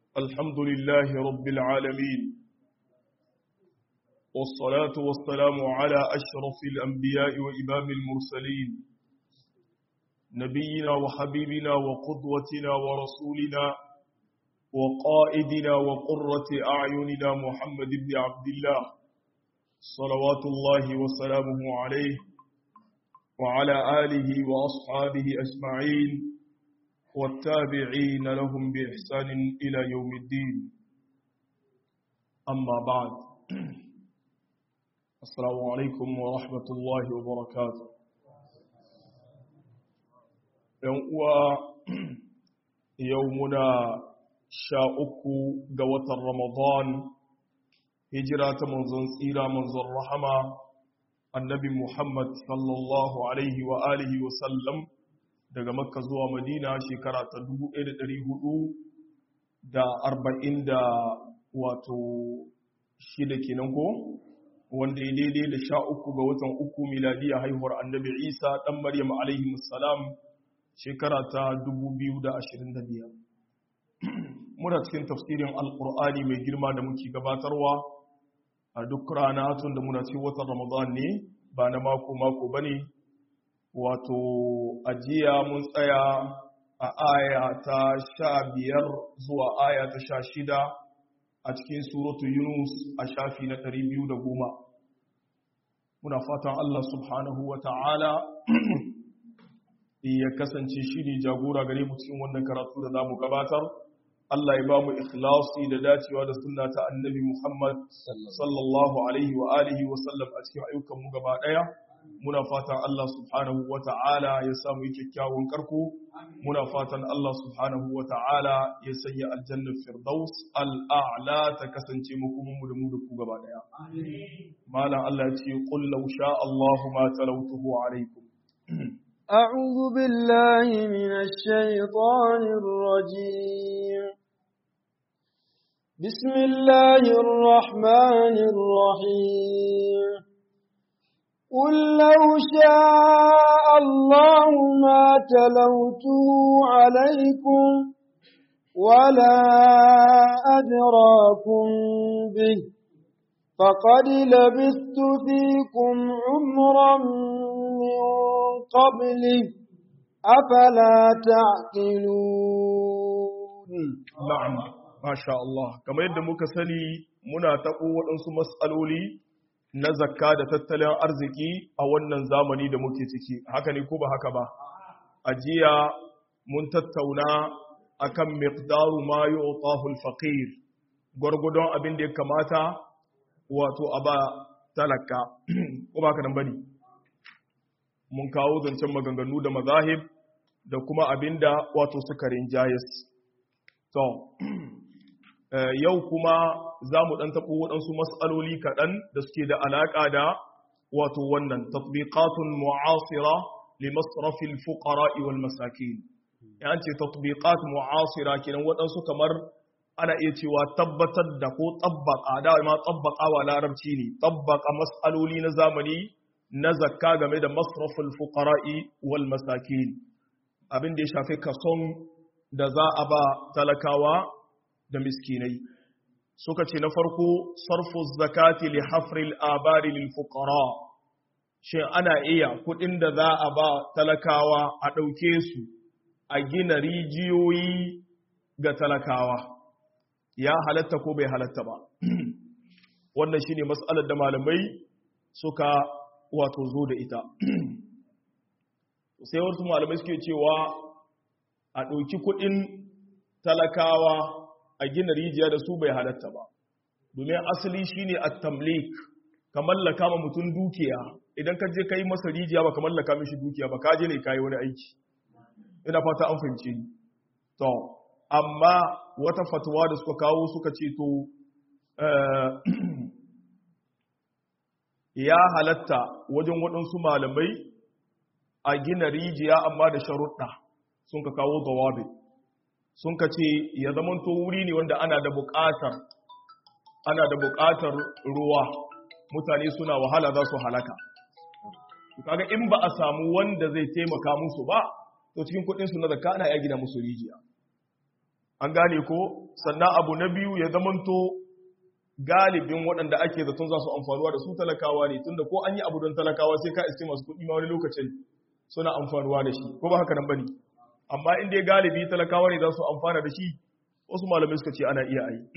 الحمد لله رب العالمين والصلاة والسلام على أشرف الأنبياء وإمام المرسلين نبينا وحبيبنا وقدوتنا ورسولنا وقائدنا وقرة أعيننا محمد بن عبد الله صلوات الله وسلامه عليه وعلى آله وأصحابه أجمعين والتابعين لهم بإحسان إلى يوم الدين أما بعد السلام عليكم ورحمة الله وبركاته يومنا شاءك قوة رمضان هجرة منزل سيرة منزل رحمة النبي محمد صلى الله عليه وآله وسلم daga makka zuwa madina shekara ta 1400 da arba'in da wato shida kenan ko wanda ya daidai da sha uku ga watan uku miladiya haihuwar annabi isa dan maryam alaihi salam shekara ta 2025 muna cikin tafsirin alkur'ani mai girma da muke gabatarwa a duk rana tun da muna cikin watan ramadan ne ba na mako mako bane wato ajiya mun tsaya a aya ta sha biyar zuwa aya ta sha shida a cikin suratu yunus a shafi na ɗari biyu da goma muna fatan allah subhanahu wa ta'ala ya kasance shi ne jagora gare mu cikin wannan karatu da za mu gabatar Allah ya ba mu ikhlasi da dacewa da sunna ta annabi Muhammad sallallahu alaihi wa alihi wa sallam a cikin ayyukan mu gaba daya muna fatan Allah subhanahu wa ta'ala ya samu yi kyakkyawan karko muna fatan Allah subhanahu wa ta'ala ya sanya aljannar firdaus al'a'la ta kasance makomin mu da mu da ku gaba daya malam Allah ya ce qul law sha Allahu ma talawtuhu alaikum أعوذ بالله من الشيطان الرجيم بسم الله الرحمن الرحيم قل لو شاء الله ما تلوته عليكم ولا أدراكم به فقد لبثت فيكم عمرا من قبله أفلا تعقلون نعم ما شاء الله كما يد muka sani muna taɓo waɗansu matsaloli na zakka da tattalin arziki a wannan zamani da muke ciki haka ne ko ba haka ba a jiya mun tattauna akan miqdaru ma yu'tahu al-faqir gwargwadon abin da ya kamata wato a ba talaka ko ba ka nan bane mun kawo zancen maganganu da mazahib da kuma abinda wato suka rinjayes to yau kuma za mu ɗan taɓo waɗansu matsaloli kaɗan da suke da alaƙa da wato wannan tatbiqatun mu'asira li masrafil fuqara wal masakin yan ce tatbiqat mu'asira kenan waɗansu kamar ana iya cewa tabbatar da ko tabbaka da ma tabbaka wa larabci ne tabbaka mas'aloli na zamani na zakka game da masraful fuqara'i wal masakin abin da ya shafi kason da za a ba talakawa da miskinai suka ce na farko sarfu zakati li hafril abari lil fuqara shin ana iya kudin da za a ba talakawa a ɗauke su a gina rijiyoyi ga talakawa ya halatta ko bai halatta ba wannan shine mas'alar da malamai suka wato zo da ita sai wasu malamai suke cewa a ɗauki kuɗin talakawa a gina rijiya da su bai halatta ba domin asali shine at-tamlik ka mallaka ma mutum dukiya idan ka je kai masa rijiya ba ka mallaka mishi dukiya ba ka je ne kai wani aiki ina fata an fahimce ni to amma wata fatuwa da suka kawo suka ce to ya halatta wajen waɗansu malamai a gina rijiya amma da sharuɗa sun ka kawo zawabi sun ka ce ya zamanto wuri ne wanda ana da buƙatar ana da buƙatar ruwa mutane suna wahala za su halaka kaga in ba a samu wanda zai taimaka musu ba to cikin kuɗin su na zakka ana iya gina musu rijiya an gane ko sannan abu na biyu ya zamanto galibin waɗanda ake zaton za su amfanuwa da su talakawa ne tunda ko an yi abu don talakawa sai ka iske masu kuɗi ma wani lokacin suna amfanuwa da shi ko ba haka nan bane amma in dai galibi talakawa ne za su amfana da shi wasu malamai suka ce ana iya yi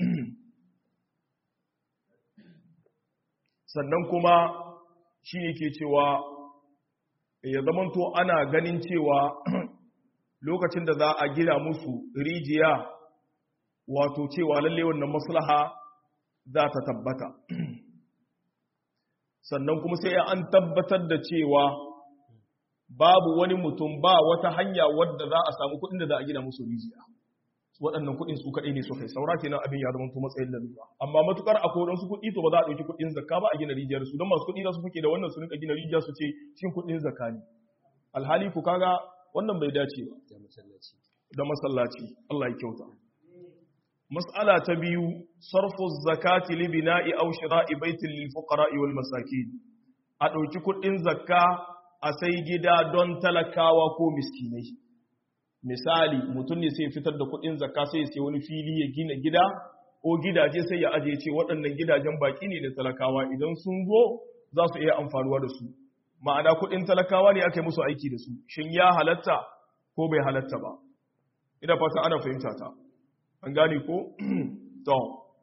sannan kuma shi ne ke cewa ya zamanto ana ganin cewa lokacin da za a gina musu rijiya wato cewa lalle wannan maslaha za ta tabbata sannan kuma sai an tabbatar da cewa babu wani mutum ba wata hanya wadda za a samu kuɗin da za a gina musu rijiya waɗannan kuɗin su kaɗai ne su kai saura kenan abin ya zama matsayin lalura amma matukar akwai waɗansu kuɗi to ba za a ɗauki kuɗin zakka ba a gina rijiyar su don masu kuɗi za su fuke da wannan su rinka gina rijiya su ce shin kuɗin zakka ne alhali ku kaga wannan bai dace ba da masallaci Allah ya kyauta mas'ala ta biyu sarfu zakati li bina'i aw shira'i baitin lil fuqara'i wal masakin a ɗauki kuɗin zakka a sai gida don talakawa ko miskinai misali mutum ne sai fitar da kuɗin zakka sai ya sai wani fili ya gina gida ko gidaje sai ya aje ce waɗannan gidajen baki ne da talakawa idan sun zo za su iya amfanuwa da su ma'ana kuɗin talakawa ne aka yi musu aiki da su shin ya halatta ko bai halatta ba ina fata ana fahimta ta an gane ko to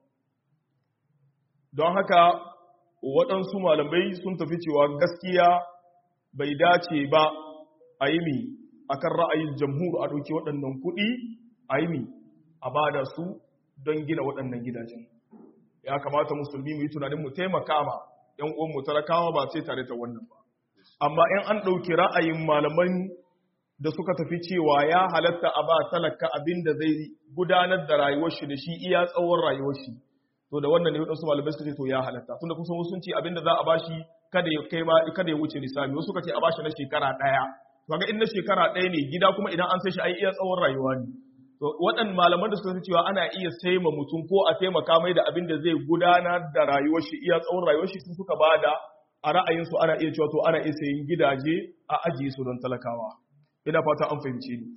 don haka waɗansu malamai sun tafi cewa gaskiya bai dace ba a yi mi a kan ra'ayin jamhur a ɗauki waɗannan kuɗi a yi mi a ba da su don gina waɗannan gidajen ya kamata musulmi mu yi tunanin mu taimaka ma ‘yan uwanmu talakawa ba sai tare da wannan ba amma in an ɗauki ra'ayin malaman da suka tafi cewa ya halatta a ba talaka abin da zai gudanar da rayuwar shi da shi iya tsawon rayuwar shi to da wannan ne wadansu malamai suka ce to ya halatta tunda kusan wasu sun ce abin da za a bashi kada ya kai ma kada ya wuce lissafi wasu suka ce a bashi na shekara daya to ga in na shekara daya ne gida kuma idan an sai shi ai iya tsawon rayuwa ne to waɗannan malaman da suka ce cewa ana iya sai ma mutum ko a taimaka mai da abin da zai gudanar da rayuwar shi iya tsawon rayuwar shi sun suka bada a ra'ayinsu ana iya cewa to ana iya sayin gidaje a ajiye su don talakawa ina fata an fahimci ni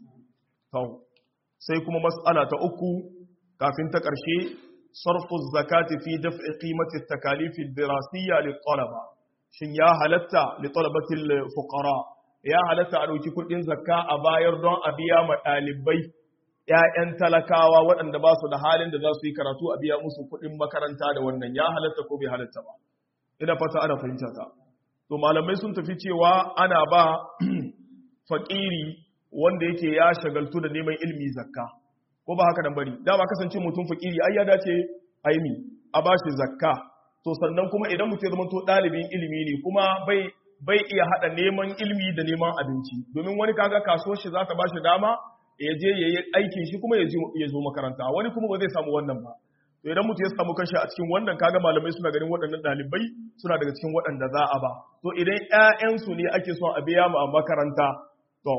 sai kuma mas'ala ta uku kafin ta ƙarshe sarfu zakati fi daf'i qimati at-takalif ad-dirasiyya lit-talaba shin ya halatta li talabati al-fuqara ya halatta a dauki kudin zakka a bayar don a biya ma dalibai ƴaƴan talakawa waɗanda ba su da halin da za su yi karatu a biya musu kudin makaranta da wannan ya halatta ko bai halatta ba ina fata ana fahimta ta to malamai sun tafi cewa ana ba faƙiri wanda yake ya shagaltu da neman ilmi zakka ko ba haka nan bari dama kasance mutum faƙiri ai ya dace aimi a bashi zakka to sannan kuma idan mutum ya zama to ɗalibin ilimi ne kuma bai bai iya hada neman ilmi da neman abinci domin wani kaga kasuwar shi za ta bashi dama ya je ya yi aikin shi kuma ya zo makaranta wani kuma ba zai samu wannan ba to idan mutum ya samu kanshi a cikin wannan kaga malamai suna ganin waɗannan ɗalibai suna daga cikin waɗanda za a ba to idan ƴaƴansu ne ake son a biya mu a makaranta to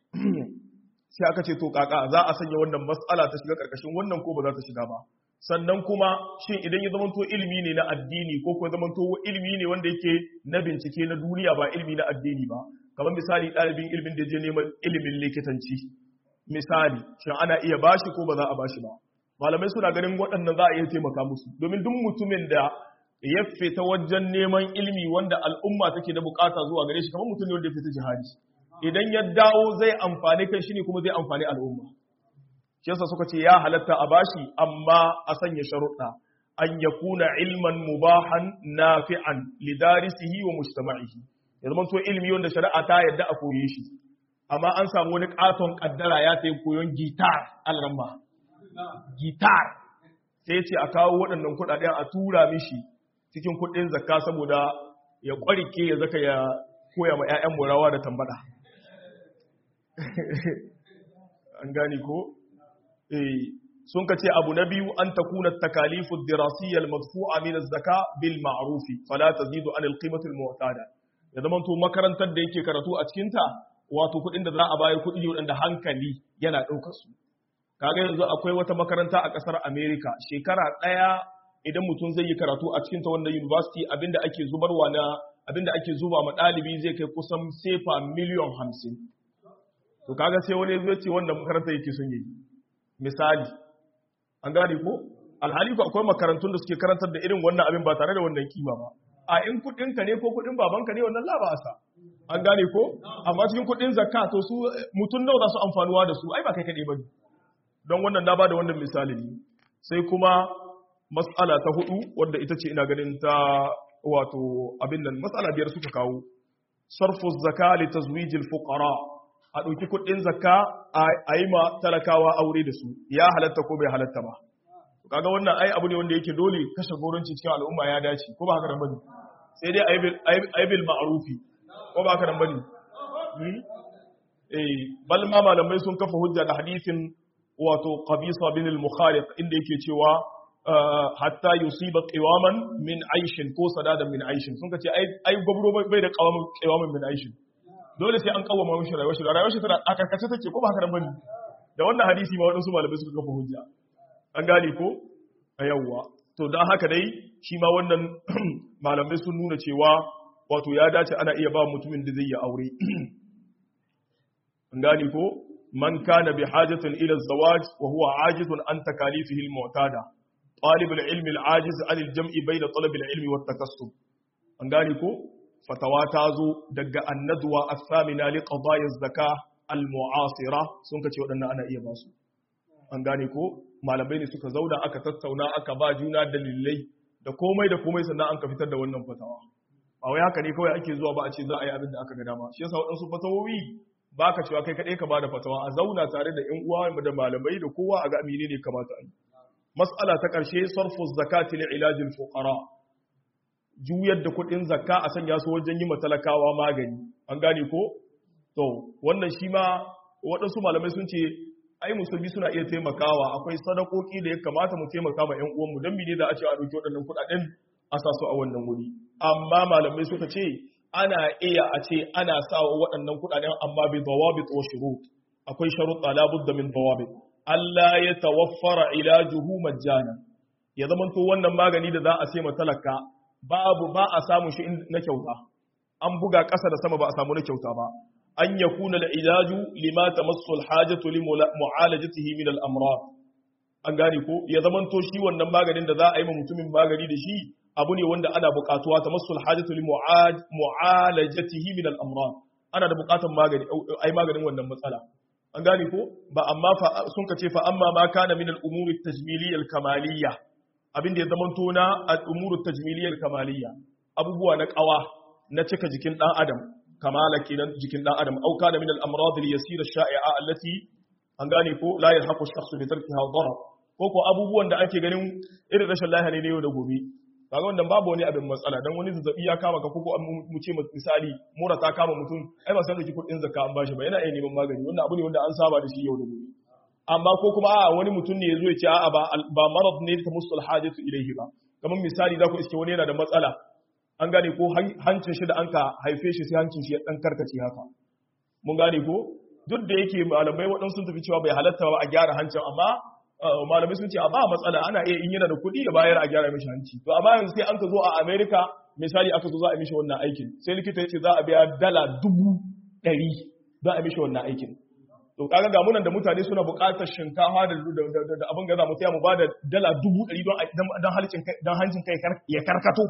sai aka ce to kaka za a sanya wannan mas'ala ta shiga karkashin wannan ko ba za ta shiga ba sannan kuma shin idan ya zamanto ilimi ne na addini ko kuma zamanto ilimi ne wanda yake na bincike na duniya ba ilimi na addini ba kamar misali ɗalibin ilimin da je neman ilimin likitanci misali shin ana iya bashi ko ba za a bashi ba malamai suna ganin waɗannan za a iya taimaka musu domin duk mutumin da ya fita wajen neman ilimi wanda al'umma take da bukata zuwa gare shi kamar mutum ne wanda ya fita jihadi idan ya dawo zai amfani kan shi ne kuma zai amfani al'umma shi yasa suka ce ya halatta a bashi amma a sanya sharuɗa an yakuna ilman mubahan nafi'an lidarisihi wa mujtama'ihi ya zama to ilimi wanda shari'a ta yadda a koye shi amma an samu wani katon kaddara ya tayi koyon gitar alramma gitar sai ce a kawo waɗannan kuɗaɗen a tura mishi cikin kuɗin zakka saboda ya ƙwarike ya zaka ya koya ma 'ya'yan murawa da tambada an gani ko sun ka ce abu na biyu an ta kuna takalifu dirasiyyar madfu'a min zaka bil ma'rufi fala tazidu an alqimati almu'tada ya zama to makarantar da yake karatu a cikin ta wato kuɗin da za a bayar kuɗi wanda hankali yana ɗaukar su kaga yanzu akwai wata makaranta a ƙasar America shekara ɗaya idan mutum zai yi karatu a cikin ta wanda university abinda ake zubarwa na abinda ake zuba ma ɗalibi zai kai kusan sefa miliyan hamsin to kaga sai wani zai ce wanda makaranta yake son yi misali an gane ko alhali ko akwai makarantun da suke karantar da irin wannan abin ba tare da wannan kima ba a in kudin ka ne ko kudin babanka ne wannan labasa an gane ko amma cikin kudin zakka to su mutun nawa za su amfanuwa da su ai ba kai kadai bane don wannan na bada wannan misali ne sai kuma mas'ala ta hudu wanda ita ce ina ganin ta wato abin nan mas'ala biyar suka kawo sarfu zakka li tazwijil fuqara a ɗauki kuɗin zakka a yi ma talakawa aure da su ya halatta ko bai halatta ba kaga wannan ai abu ne wanda yake dole kashe goronci cikin al'umma ya dace ko ba haka nan bane sai dai ai bil ma'rufi ko ba haka nan bane eh bal ma malamai sun kafa hujja da hadisin wato qabisa bin al-mukhariq inda yake cewa hatta yusiba qiwaman min aishin ko sadadan min aishin sun kace ai ai gobro bai da qawamin qiwaman min aishin dole sai an kawama mishi rayuwar shi rayuwar shi tana a karkace take ko ba haka nan bane da wannan hadisi ma wadansu malamai suka kafa hujja an gane ko a yawwa to dan haka dai shi ma wannan malamai sun nuna cewa wato ya dace ana iya ba mutumin da zai yi aure an gane ko man kana bi hajatin ila zawaj wa huwa ajizun an takalifihi al-mu'tada talib al-ilm al-ajiz an al-jam'i bayna talab al-ilmi wat takassub an gane ko fatawa ta zo daga annaduwa as-samina li qadaya az-zaka al-mu'asira sun kace wadannan ana iya ba su an gane ko malamai ne suka zauna aka tattauna aka ba juna dalilai da komai da komai sannan an ka fitar da wannan fatawa ba wai haka ne kawai ake zuwa ba a ce za a yi abin da aka ga dama shi yasa waɗansu fatawowi ba ka cewa kai kaɗai ka ba da fatawa a zauna tare da 'yan uwa da malamai da kowa a ga amine ne kamata a yi mas'ala ta ƙarshe sarfu zakati li ilajil fuqara juyar da kuɗin zakka a sanya su wajen yi matalakawa magani an gane ko to wannan shi ma waɗansu malamai sun ce ai musulmi suna iya taimakawa akwai sadakoki da ya kamata mu taimaka ma 'yan uwanmu don mene da a ce a ɗauki waɗannan kuɗaɗen a sa su a wannan wuri amma malamai suka ce ana iya a ce ana sa waɗannan kuɗaɗen amma bi dawabit wa shurut akwai sharuɗa la budda min dawabit Allah ya tawaffara ilajuhu majjana ya zama to wannan magani da za a ce ma talaka babu ba a samu shi na kyauta an buga ƙasa da sama ba a samu na kyauta ba an yakuna al-ilaju lima tamassu al-hajatu li mu'alajatihi min al-amrad an gane ko ya zama to shi wannan maganin da za a yi ma mutumin magani da shi abu ne wanda ana buƙatuwa ta masul hajjatu li mu'alajatihi min al-amrad ana da buƙatar magani ai maganin wannan matsala an gane ko ba amma fa sun kace fa amma ma kana min al-umuri at-tajmiliyya al-kamaliyya abin da ya zama to na al-umuru at-tajmiliyya al-kamaliyya abubuwa na qawa na cika jikin dan adam kamala kenan jikin dan adam au kana min al-amrad al-yasira ash-sha'i'a allati an gane ko la yalhaqu ash-shakhsu bi tarkiha darar ko ko abubuwan da ake ganin irin rashin lafiya ne yau da gobe kaga wannan babu wani abin matsala dan wani zazzabi ya kama ka koko mu ce misali mura ta kama mutum ai ba san da kudin zakka an bashi ba yana iya neman magani wannan abu ne wanda an saba da shi yau da gobe amma ko kuma a wani mutum ne yazo ya ce a'a ba ba marad ne ta musul hajatu ilayhi ba kamar misali za ku iske wani yana da matsala an gane ko hancin shi da an ka haife shi sai hancin shi ya dan karkace haka mun gane ko duk da yake malamai waɗansu sun tafi cewa bai halatta ba a gyara hancin amma malamai sun ce a ba matsala ana iya in yana da kuɗi ya bayar a gyara mishi hanci to amma yanzu sai an ka zo a America misali aka zo za a mishi wannan aikin sai likita ya ce za a biya dala dubu ɗari za a mishi wannan aikin to kaga ga munan da mutane suna buƙatar shinkafa da da abin gaza mu sai mu ba da dala dubu ɗari don don halicin kai don hancin kai ya karkato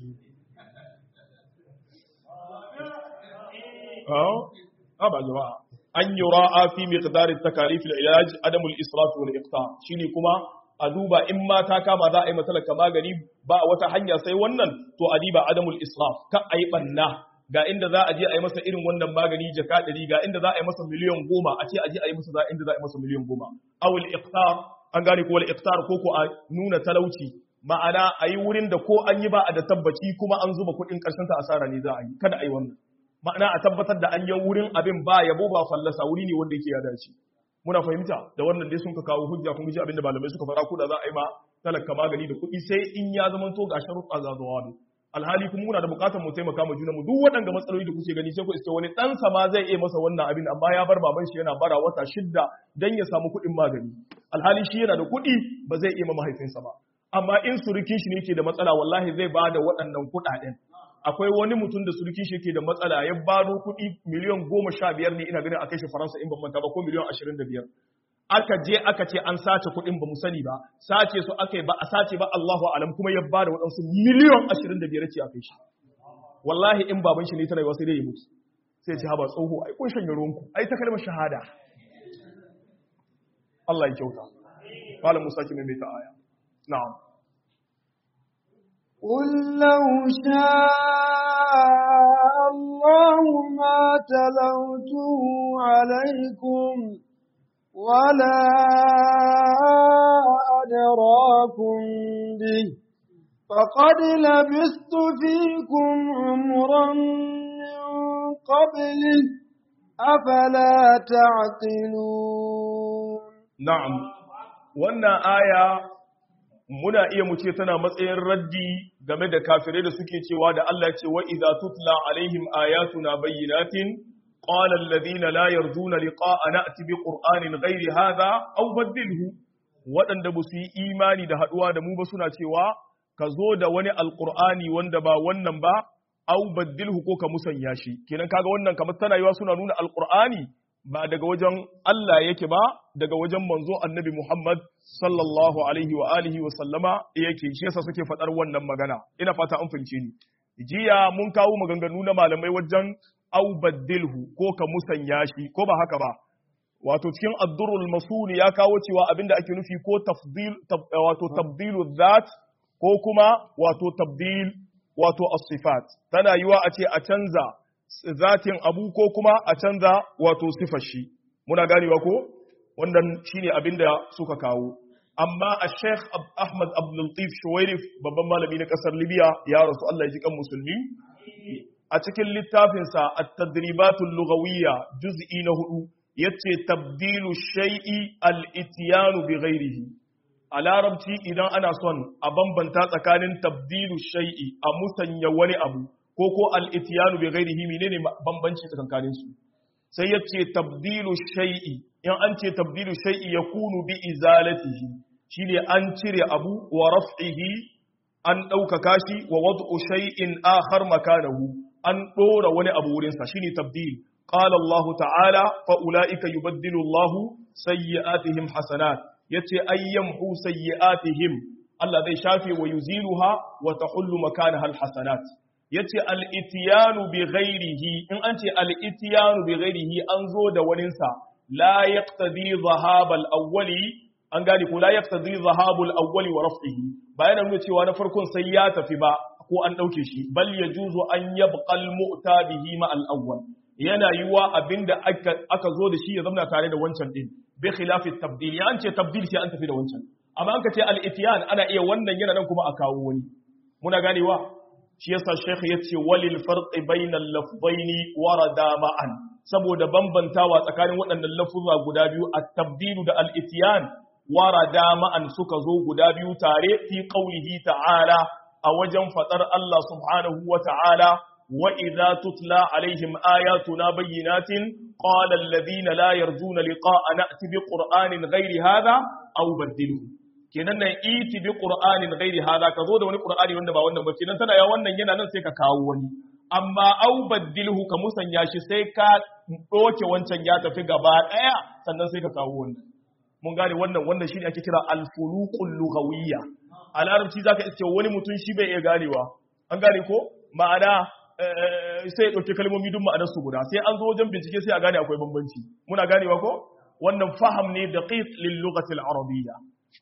ah ba jama'a an yi ra'a fi miqdarin takalifin ilaj adamul israf wal iqta shine kuma a duba in ma ta kama za a yi matalaka magani ba wata hanya sai wannan to a diba adamul israf ka a yi banna ga inda za a je a yi masa irin wannan magani jaka ɗari ga inda za a yi masa miliyan goma a ce a je a yi masa za inda za a yi masa miliyan goma awul iqtar an gane ko wal iqtar ko ko a nuna talauci ma'ana a yi wurin da ko an yi ba a da tabbaci kuma an zuba kuɗin ƙarshen ta asara ne za a yi kada a yi wannan ma'ana a tabbatar da an yi wurin abin ba yabo ba fallasa wuri ne wanda yake ya dace muna fahimta da wannan dai sun ka kawo hujja kun ji abin da malamai suka fara ko da za a yi ma talaka magani da kuɗi sai in ya zama to ga sharuɗa za zuwa ne alhali kuma muna da buƙatar mu taimaka ma junanmu duk waɗanda matsaloli da kuke gani sai ku iske wani ɗan sama zai iya masa wannan abin amma ya bar baban shi yana bara wata shidda dan ya samu kuɗin magani alhali shi yana da kuɗi ba zai iya ma mahaifinsa ba amma in surukin shi ne ke da matsala wallahi zai ba da waɗannan kuɗaɗen akwai wani mutum da surki shi ke da matsala ya baro kuɗi miliyan goma sha biyar ne ina ganin a kai shi faransa in ban manta ba ko miliyan ashirin da biyar aka je aka ce an sace kuɗin ba mu sani ba sace su aka yi ba a sace ba Allahu alam kuma ya bada waɗansu miliyan 25 ce a kai shi wallahi in baban shi ne tana yi sai dai ya mutu sai ce haba tsoho ai kun shanye ruwanku ai ta kalmar shahada Allah ya kyauta malam Musa ki mai ta aya na'am قل لو شاء الله ما تلوته عليكم ولا أدراكم به فقد لبثت فيكم عمرا من قبله أفلا تعقلون na'am wannan aya muna iya mu ce tana matsayin raddi game da kafirai da suke cewa da Allah ce wa idza tutla alaihim ayatuna bayyinatin qala alladhina la yarjuna liqa'ana ati bi qur'anin ghairi hadha aw badilhu waɗanda ba su yi imani da haɗuwa da mu ba suna cewa ka zo da wani alqur'ani wanda ba wannan ba aw badilhu ko ka musanya shi kenan kaga wannan kamar tana yiwa suna nuna alqur'ani ba daga wajen Allah yake ba daga wajen manzo annabi Muhammad sallallahu alaihi wa alihi wa sallama yake shi yasa suke faɗar wannan magana ina fata an fahimce ni jiya mun kawo maganganu na malamai wajen au baddilhu ko ka musanya shi ko ba haka ba wato cikin addurul masul ya kawo cewa abinda ake nufi ko tafdil wato tabdilu dhat ko kuma wato tabdil wato as-sifat tana yiwa a ce a canza zatin abu ko kuma a canza wato sifar shi muna ganewa ko wannan shine abin da suka kawo amma a sheikh ahmad abdulatif shuwairif babban malami na kasar libya ya rasu allah ya ji kan musulmi a cikin littafinsa at-tadribatul lughawiyya juz'i na hudu yace tabdilu shay'i al-ityanu bi ghairihi a larabci idan ana son a bambanta tsakanin tabdilu shay'i a musanya wani abu ko ko al-ityanu bi ghairihi menene bambanci tsakankanin su sai yace tabdilu shay'i in an ce tabdilu shay'i yakunu bi izalatihi shine an cire abu wa raf'ihi an ɗaukaka shi wa wad'u shay'in akhar makanahu an ɗora wani abu wurin sa shine tabdil qala Allah ta'ala fa ulaika yubaddilu Allah sayyi'atihim hasanat yace ayyamhu sayyi'atihim Allah zai shafe wa yuziluha wa tahullu makanaha alhasanat yace al-ityanu bi ghairihi in an ce al-ityanu bi ghairihi an zo da waninsa la yaqtadi dhahab al-awwali an gane ko la yaqtadi dhahab al-awwali wa raf'ihi bayan nuna cewa na farkon sai ya tafi ba ko an dauke shi bal yajuzu an yabqa al-mu'ta bihi ma al-awwal yana yiwa abinda aka aka zo da shi ya zama tare da wancan din bi khilafi tabdil ya an ce tabdil sai an tafi da wancan amma an ka ce al-ityan ana iya wannan yana nan kuma a kawo wani muna ganewa shi yasa sheikh yace walil farqi bainal lafzaini warada ma'an saboda bambantawa tsakanin waɗannan lafuzza guda biyu at-tabdilu da al-ityan warada ma'an suka zo guda biyu tare fi qaulihi ta'ala a wajen fadar Allah subhanahu wa ta'ala wa idza tutla alaihim ayatuna bayyinatin qala alladhina la yarjuna liqa'ana ati bi qur'anin ghairi hadha aw baddiluhu kenan nan iti bi qur'anin ghairi hada ka zo da wani qur'ani wanda ba wannan ba kenan tana ya wannan yana nan sai ka kawo wani amma au baddilhu ka musanya shi sai ka doke wancan ya tafi gaba daya sannan sai ka kawo wannan mun gane wannan wannan shine ake kira al-fuluqul lughawiyya a larabci zaka iske wani mutum shi bai iya ganewa an gane ko ma'ana sai ya dauke kalmomi duk ma'anar su guda sai an zo wajen bincike sai a gane akwai bambanci muna ganewa ko wannan faham ne daqiq lil lughati al-arabiyya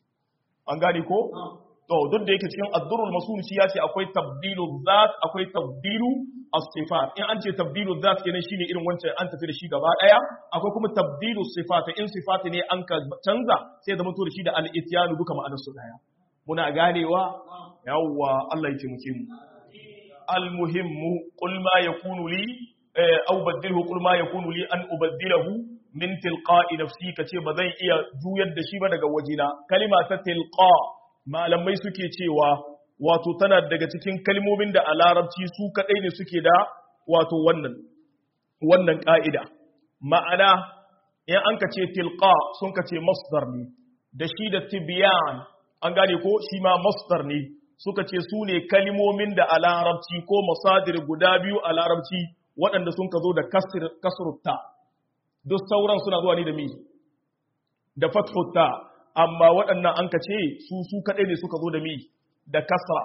an gane ko to duk da yake cikin addurul masul shi ya ce akwai tabdilu zat akwai tabdilu as-sifat in an ce tabdilu zat kenan shine irin wancan an tafi da shi gaba daya akwai kuma tabdilu sifat in sifat ne an ka canza sai zama to da shi da al-ityanu duka ma'anar su daya muna ganewa yawwa Allah ya taimake mu al-muhimmu qul ma yakunu li aw badilhu qul ma yakunu li an ubaddilahu min tilqa'i nafsi kace ba zan iya juyar da shi ba daga wajina kalima ta tilqa malamai suke cewa wato tana daga cikin kalmomin da a larabci su kadai ne suke da wato wannan wannan ka'ida ma'ana in an ka ce tilqa sun ka ce masdar ne da shi da tibyan an gane ko shi ma masdar ne suka ce su ne kalmomin da a larabci ko masadir guda biyu a larabci waɗanda sun ka zo da kasrutta duk sauran suna zuwa ne da mi da fathu ta amma waɗannan an ka ce su su kaɗai ne suka zo da mi da kasra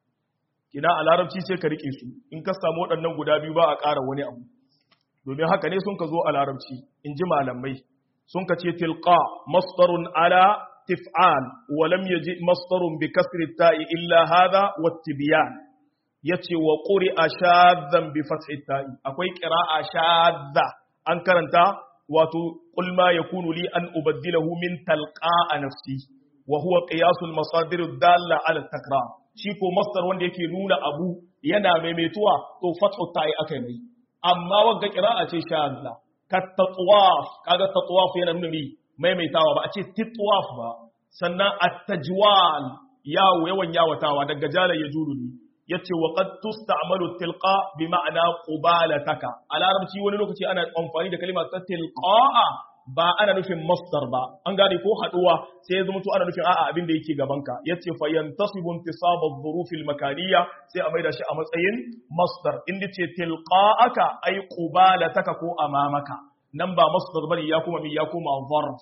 kina a larabci sai ka rike su in ka samu waɗannan guda biyu ba a ƙara wani abu domin haka ne sun ka zo a larabci in ji malamai sun ka ce tilqa masdarun ala tif'al wa lam yaji masdarun bi kasri ta'i illa hadha wa tibyan yace wa quri'a shadhan bi fathi ta'i akwai qira'a shadha an karanta wato qul ma yakunu li an ubaddilahu min talqa'a nafsi wa huwa qiyasul masadir dalla ala takrar shi ko masdar wanda yake nuna abu yana maimaituwa to fathu ta'i akai mai amma wagga qira'a ce shadha ka tatwaf kaga tatwaf yana nuna mi maimaitawa ba a ce titwaf ba sannan at-tajwal yawo yawan yawatawa daga jala ya juru ne yace wa qad tusta'malu tilqa bi ma'ana qubalataka a larabci wani lokaci ana amfani da kalmar ta tilqa'a ba ana nufin masdar ba an gane ko haduwa sai ya zama to ana nufin a'a abin da yake gaban ka yace fa yantasibu intisab adh-dhuruf al-makaniyya sai a maida shi a matsayin masdar inda ce tilqa'aka ay qubalataka ko amamaka nan ba masdar bane ya kuma mi ya kuma zarf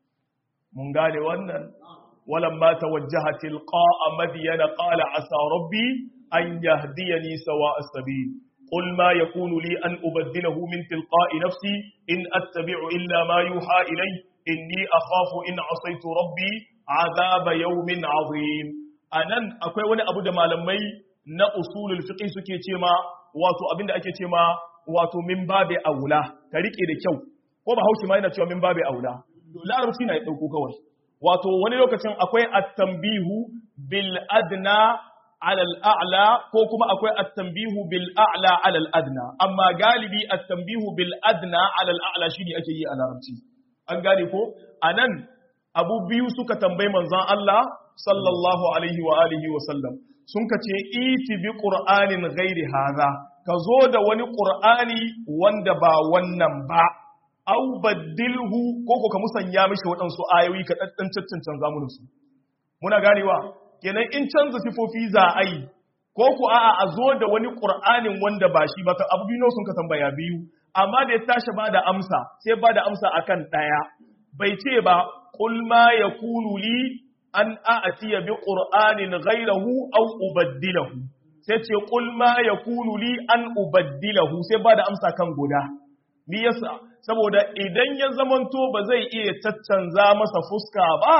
mun gane wannan walamma tawajjaha tilqa'a madyana qala asa rabbi an yahdiyani sawa'a as-sabil قل ما يكون لي أن أبدله من تلقاء نفسي إن أتبع إلا ما يوحى إلي إني أخاف إن عصيت ربي عذاب يوم عظيم anan akwai wani abu da malamai na usulul fiqh suke ce ma wato abinda ake ce ma wato min babe aula ka rike da kyau ko ba haushi ma yana cewa min babe aula larabci na ya dauko kawai wato wani lokacin akwai at-tanbihu bil adna على الأعلى كوكما أكوي التنبيه بالأعلى على الأدنى أما غالبي التنبيه بالأدنى على الأعلى شيني أكي على رمتي أن قالي كو أنن أبو بيو سكا تنبي منزان الله صلى الله عليه وآله وسلم سنك إيتي بقرآن غير هذا كزود وني قرآني واندبا وننبا أو بدله كوكو كمسان يامش وطنسو آيوي كتنشتن تنزامنسو muna ganewa kenan in canza sifofi za a yi ko ku a'a a zo da wani ƙur'anin wanda ba shi ba abu biyu sun ka tambaya biyu amma da ya tashi ba da amsa sai ba da amsa akan ɗaya bai ce ba qul ma yakunu li an a'tiya bi qur'anin ghayrahu aw ubaddilahu sai ce qul ma yakunu li an ubaddilahu sai ba da amsa kan guda me yasa saboda idan ya zamanto ba zai iya caccanza masa fuska ba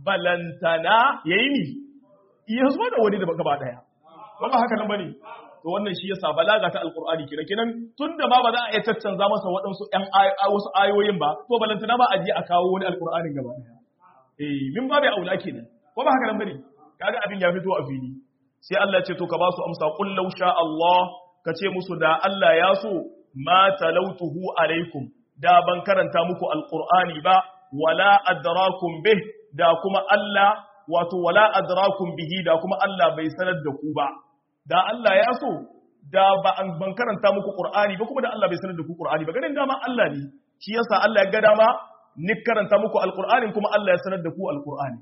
balantana yayi ni iya zuwa da wani da gaba daya ba ba haka nan bane to wannan shi yasa balaga ta alqur'ani kenan kenan tunda ma ba za a iya caccanza masa waɗansu ƴan wasu ayoyin ba to balantana ba a je a kawo wani alqur'anin gaba daya eh min babu aula kenan ko ba haka nan bane kaga abin ya fito a fili sai Allah ya ce to ka ba su amsa qul law sha Allah ka ce musu da Allah ya so ma talautuhu alaikum da ban karanta muku alqur'ani ba wala adrakum bih da kuma Allah wato wala adrakum bihi da kuma Allah bai sanar da ku ba da Allah ya so da ba an ban karanta muku Qur'ani ba kuma da Allah bai sanar da ku Qur'ani ba ganin dama Allah ne shi yasa Allah ya ga dama ni karanta muku alqur'ani kuma Allah ya sanar da ku alqur'ani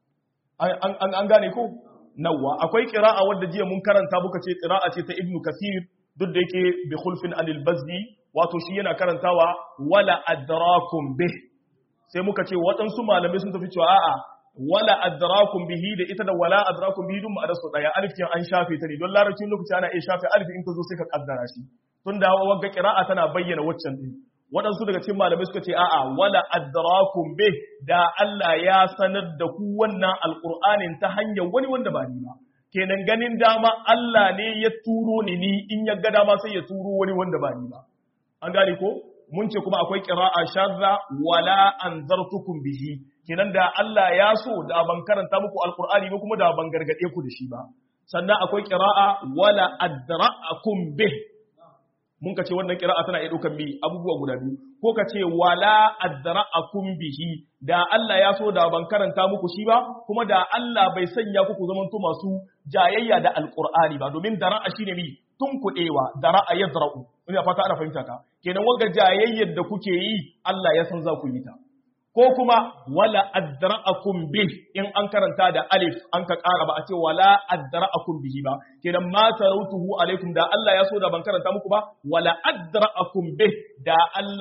an an an gane ko nawa akwai qira'a wadda jiya mun karanta muka ce qira'a ce ta Ibn Kathir duk da yake bi khulfin anil bazdi wato shi yana karantawa wala adrakum bih sai muka ce waɗansu malamai sun tafi cewa a'a wala adrakum bihi da ita da wala adrakum bihi dun ma'anar su daya alif kin an shafe ta ne don larabcin lokaci ana iya shafe alif in ka zo sai ka kaddara shi tun da wagga qira'a tana bayyana waccan din waɗansu daga cikin malamai suka ce a'a wala adrakum bih da Allah ya sanar da ku wannan alqur'anin ta hanyar wani wanda ba ni ba kenan ganin dama Allah ne ya turo ni ni in ya ga dama sai ya turo wani wanda ba ni ba an gane ko mun ce kuma akwai qira'a shadda wala anzartukum bihi kenan da Allah ya so da ban karanta muku alqur'ani ba kuma da ban gargade ku da shi ba sannan akwai qira'a wala adra'akum bih mun ka ce wannan qira'a tana iya dukan bi abubuwa guda biyu ko ka ce wala adra'akum bihi da Allah ya so da ban karanta muku shi ba kuma da Allah bai sanya ku ku zamanto masu jayayya da alqur'ani ba domin dara'a shine mi tun kuɗewa dara'a yadra'u ina fata ana fahimta ka kenan wanga jayayyar da kuke yi Allah ya san za ku yi ta ko kuma wala adra'akum bih in an karanta da alif an ka ƙara ba a ce wala adra'akum bihi ba kenan ma tarautuhu alaikum da Allah ya so da ban karanta muku ba wala adra'akum bih da Allah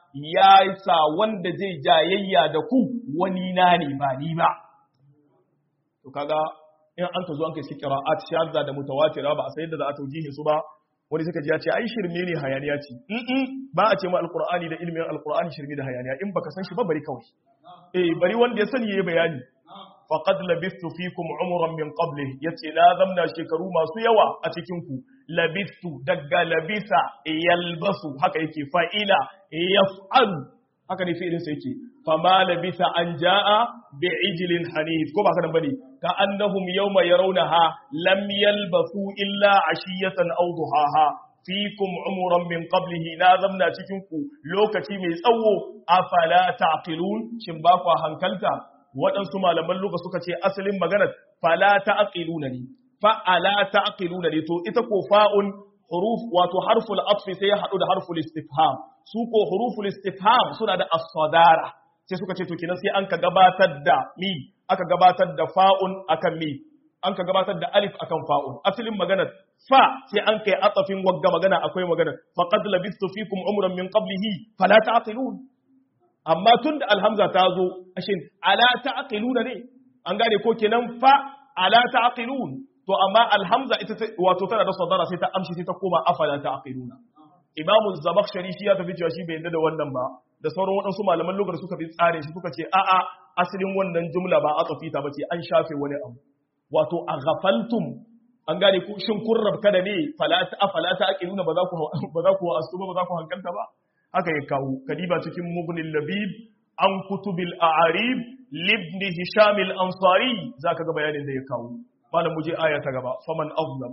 ya sa wanda zai jayayya da ku wani na ne ba ni ba to kaga in an ka zo an kai shi qira'at shadda da mutawatira ba a sai da za a taujihin su ba wani suka ji ya ce ai shirme ne hayaniya ce in ba a ce ma alqur'ani da ilmin alqur'ani shirme da hayaniya in baka san shi ba bari kawai eh bari wanda ya sani yayi bayani faqad labistu fikum umran min qablihi yace na zamna shekaru masu yawa a cikin ku labistu daga labisa yalbasu haka yake fa'ila yaf'alu haka ne fi'ilin sa yake fama labisa an jaa bi'ijlin hanif ko ba haka nan bane ka annahum yawma yarawnaha lam yalbasu illa ashiyatan aw duhaha fikum umuran min qablihi na zamna cikin ku lokaci mai tsawo afala taqilun shin ba ku hankalta waɗansu malaman luka suka ce asalin maganar fala ta'qiluna ne fa'ala ta'qiluna ne to ita ko fa'un huruf wato harful atfi sai ya hadu da harful istifham su ko huruful istifham suna da as-sadara sai suka ce to kenan sai an ka gabatar da mi aka gabatar da fa'un akan mi an ka gabatar da alif akan fa'un asalin maganar fa sai an kai atafin wagga magana akwai magana faqad labistu fikum umran min qablihi fala ta'qilun amma tunda alhamza ta zo ashin ala ta'qiluna ne an gane ko kenan fa ala ta'qilun to amma alhamza ita wato tana da sadara sai ta amshi sai ta koma afala ta'qiluna imam az-zamakhshari shi ya tafi cewa shi bai yarda da wannan ba da sauran waɗansu malaman lugar suka bi tsarin shi suka ce a'a asalin wannan jumla ba a ta bace an shafe wani abu wato a ghafaltum an gane ku shin kun rabka da ne falata afala ta aqiluna ba za ku ba za ku asu ba za ku hankalta ba haka ya kawo kadiba cikin mughnil labib an kutubil a'arib libn hisham al-ansari zaka ga bayanin da ya kawo malam muje aya ta gaba faman azlam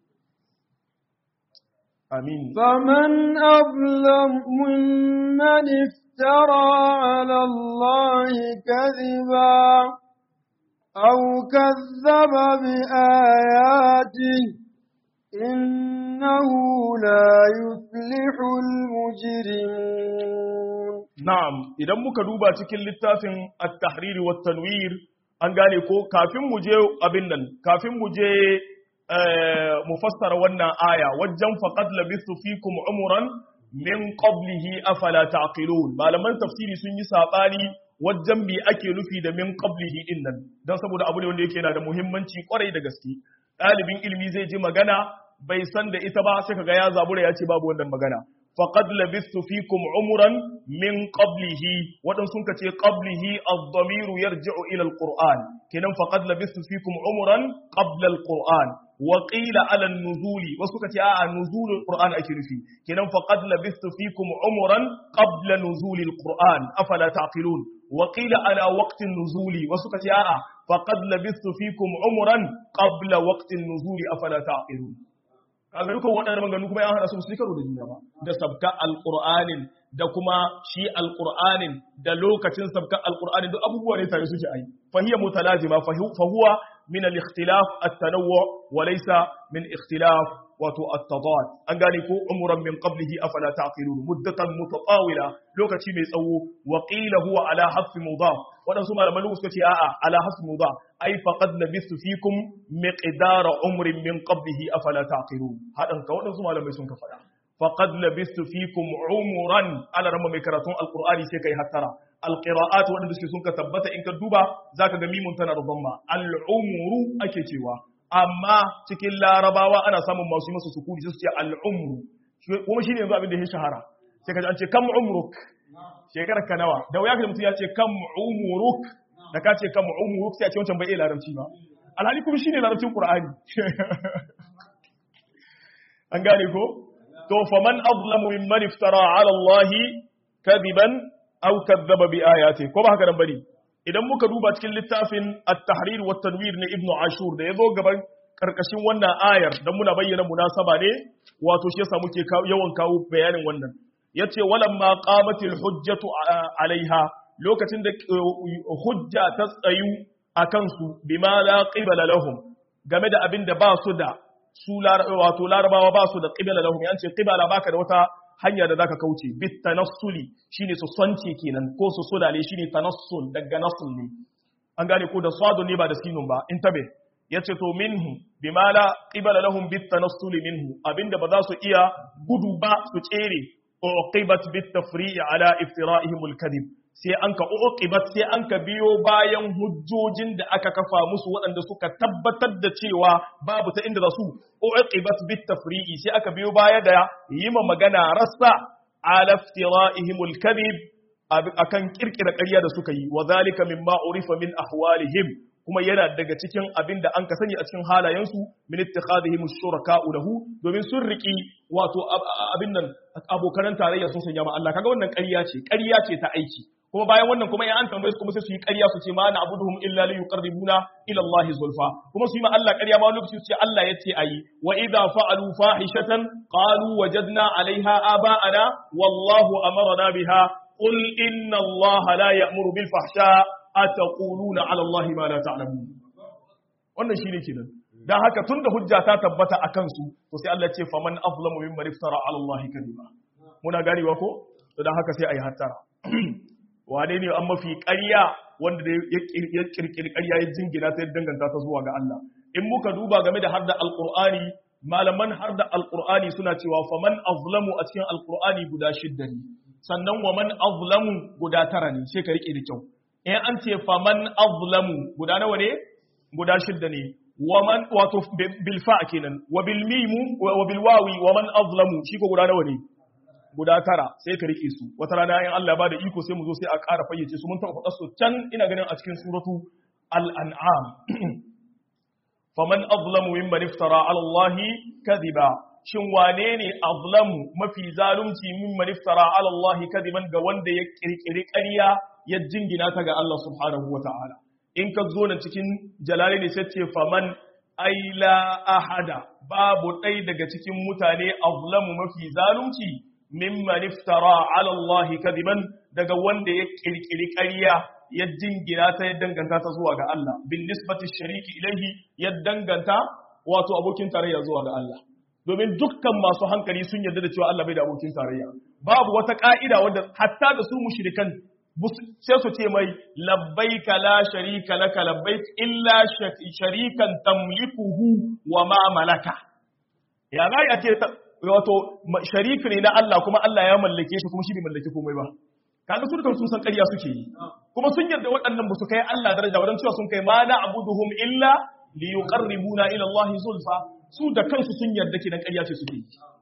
amin فمن أظلم ممن افترى على الله كذبا أو كذب بآياته إنه لا يفلح المجرمون na'am idan muka duba cikin littafin at-tahrir wa tanwir an gane ko kafin mu je abin nan kafin mu je mu fassara wannan aya wajen faqad labistu fikum umran min qablihi afala taqilun malaman tafsiri sun yi sabani wajen bi ake nufi da min qablihi din nan dan saboda abu ne wanda yake yana da muhimmanci kwarai da gaske ɗalibin ilimi zai ji magana bai san da ita ba sai kaga ya zabura ya ce babu wannan magana faqad labistu fikum umran min qablihi wadan sun kace qablihi ad-damiru yarji'u ila al-qur'an kenan faqad labistu fikum umran qabla al-qur'an wa qila ala an-nuzuli wasu kace a'a nuzulul qur'an ake nufi kenan faqad labistu fikum umran qabla nuzuli al-qur'an afala taqilun wa qila ala waqti an-nuzuli wasu kace a'a faqad labistu fikum umran qabla waqti an-nuzuli afala taqilun kaga dukan waɗannan maganganu kuma ya hana su su karo da juna ba da sabka alqur'anin da kuma shi alqur'anin da lokacin sabka alqur'anin duk abubuwa ne tare suke ai fa hiya mutalazima fa huwa min al-ikhtilaf at-tanawwu wa laysa min ikhtilaf wato at-tadad an gane ko umran min qablihi afala taqilun muddatan mutatawila lokaci mai tsawo wa qila huwa ala hasfi mudaf wadansu malaman lugu suka ce a'a ala hasfi mudaf ai faqad labistu fikum miqdara umrin min qablihi afala taqilun hadan ka wadansu malamai sun ka fada faqad labistu fikum umran ala ramma mai karatun alqur'ani sai kai hattara alqira'at wadanda suke sun ka tabbata in ka duba zaka ga mimun tana da dhamma al'umru ake cewa amma cikin larabawa ana samun masu masu sukuni su ce al'umru kuma shi ne yanzu abin da ya shahara sai ka ji an ce kam umruk shekarar ka nawa da wuya ka mutum ya ce kam umruk da ka ce kam umruk sai a ce wancan bai iya larabci ba alhali kuma shi ne larabcin qur'ani an gane ko to faman azlamu mimman iftara ala allahi kadiban aw kadzaba bi ayati ko ba haka nan bane idan muka duba cikin littafin at-tahrir wa tanwir na ibnu ashur da yazo gaban karkashin wannan ayar dan muna bayyana munasaba ne wato shi yasa muke yawan kawo bayanin wannan yace walamma qamatil hujjatu alaiha lokacin da hujja ta tsayu akan su bima la qibala lahum game da abin da ba su da su wato larabawa ba su da qibala lahum yace qibala baka da wata hanya da zaka kauce bit tanassuli shine su sonce kenan ko su sudale shine tanassul daga nasul ne an gane ko da sadu ne ba da sinun ba in tabe yace to minhu bima la qibala lahum bit tanassuli minhu abinda ba za su iya gudu ba su tsere uqibat bit tafri'i ala iftira'ihim al-kadhib sai an ka uqibat sai an ka biyo bayan hujjojin da aka kafa musu waɗanda suka tabbatar da cewa babu ta inda za su uqibat bit tafri'i sai aka biyo baya da yima magana rassa ala iftira'ihim al-kadhib akan kirkira ƙarya da suka yi wa zalika mimma urifa min ahwalihim kuma yana daga cikin abin da an ka sani a cikin halayensu min ittikhadihim shuraka'u lahu domin sun riki wato abin nan abokan tarayya sun sanya ma Allah kaga wannan ƙarya ce ƙarya ce ta aiki kuma bayan wannan kuma in an tambaye su kuma sai su yi ƙarya su ce ma na abuduhum illa li yuqarribuna ila Allah zulfa kuma su yi ma Allah ƙarya ma lokaci su ce Allah yace ayi wa idza fa'alu fahishatan qalu wajadna 'alayha aba'ana wallahu amarna biha qul inna Allah la ya'muru bil fahsha ataquluna 'ala Allah ma la ta'lamun wannan shine kenan dan haka tunda hujja ta tabbata akan su to sai Allah ya ce faman azlamu mimman iftara 'ala Allah kadiba muna ganewa ko to dan haka sai ayi hattara wane ne an mafi ƙarya wanda ya kirkiri ƙarya ya jingina ta danganta ta zuwa ga Allah in muka duba game da harda alqur'ani malaman harda alqur'ani suna cewa faman azlamu a cikin alqur'ani guda shidda ne sannan wa man azlamu guda tara ne sai ka rike da kyau in an ce faman azlamu guda nawa ne guda shidda ne wa man wato bil fa kenan wa bil mimu wa bil wawi wa man azlamu shi ko guda nawa ne guda tara sai ka rike su wata rana in Allah ya bada iko sai mu zo sai a ƙara fayyace su mun taɓa faɗa su can ina ganin a cikin suratu al-an'am faman azlamu mimman iftara ala Allah kadhiba shin wane ne azlamu mafi zalunci mimman iftara ala Allah kadiban ga wanda ya kirkiri ƙarya ya jingina ta ga Allah subhanahu wata'ala in ka zo na cikin jalali ne sai ce faman aila ahada babu ɗai daga cikin mutane azlamu mafi zalunci mimman iftara ala Allah kadiban daga wanda ya kirkiri ƙarya ya jingina ta ya danganta ta zuwa ga Allah bin nisbati shariki ilaihi ya danganta wato abokin tarayya zuwa ga Allah domin dukkan masu hankali sun yarda da cewa Allah bai da abokin tarayya babu wata ka'ida wanda hatta da su mushrikan sai su ce mai labbaika la sharika laka labbaik illa sharikan tamlikuhu wa ma malaka ya ga ya ce wato shariki ne na Allah kuma Allah ya mallake shi kuma shi bai mallake komai ba kaga su dukan sun san ƙarya suke yi kuma sun yarda waɗannan ba su kai Allah daraja wadan cewa sun kai ma na abuduhum illa li yuqarribuna ila Allah zulfa su da kansu sun yarda kidan ƙarya ce suke yi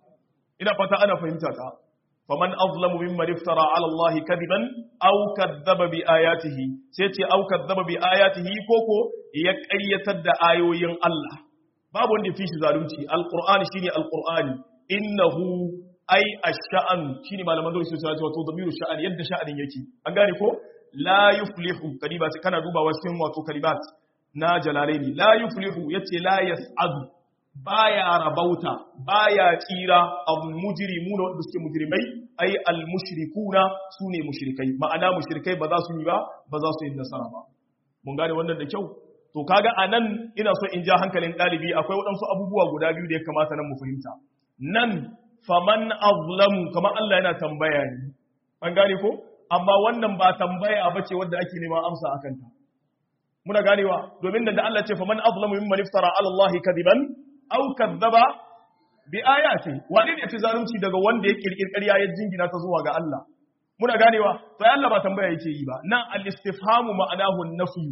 ina fata ana fahimta ta faman azlamu mimman iftara ala Allah kadiban aw kadzaba bi ayatihi sai ce aw kadzaba bi ayatihi koko ya ƙaryatar da ayoyin Allah babu wanda ya fi shi zalunci alqur'ani shine alqur'ani innahu ai ash-sha'an shine malaman dole su cewa wato damiru sha'an yadda sha'anin yake an gane ko la yuflihu kalimat kana dubawa cikin wato kalimat na jalalaini la yuflihu yace la yas'adu baya rabauta baya tsira al-mujrimuna wanda suke mujrimai ai al-mushrikuna sune mushrikai ma'ana mushrikai ba za su yi ba ba za su yi nasara ba mun gane wannan da kyau to kaga anan ina so in ja hankalin dalibi akwai waɗansu abubuwa guda biyu da ya kamata nan mu fahimta nan faman azlamu kamar Allah yana tambaya ne an gane ko amma wannan ba tambaya bace wanda ake neman amsa akan ta muna ganewa domin da Allah ce faman azlamu mimman iftara ala Allah kadiban aw kadzaba bi ayati wani ne ya zalunci daga wanda ya kirkir ƙarya ya jingina ta zuwa ga Allah muna ganewa to Allah ba tambaya yake yi ba nan al-istifhamu ma'anahu an-nafyu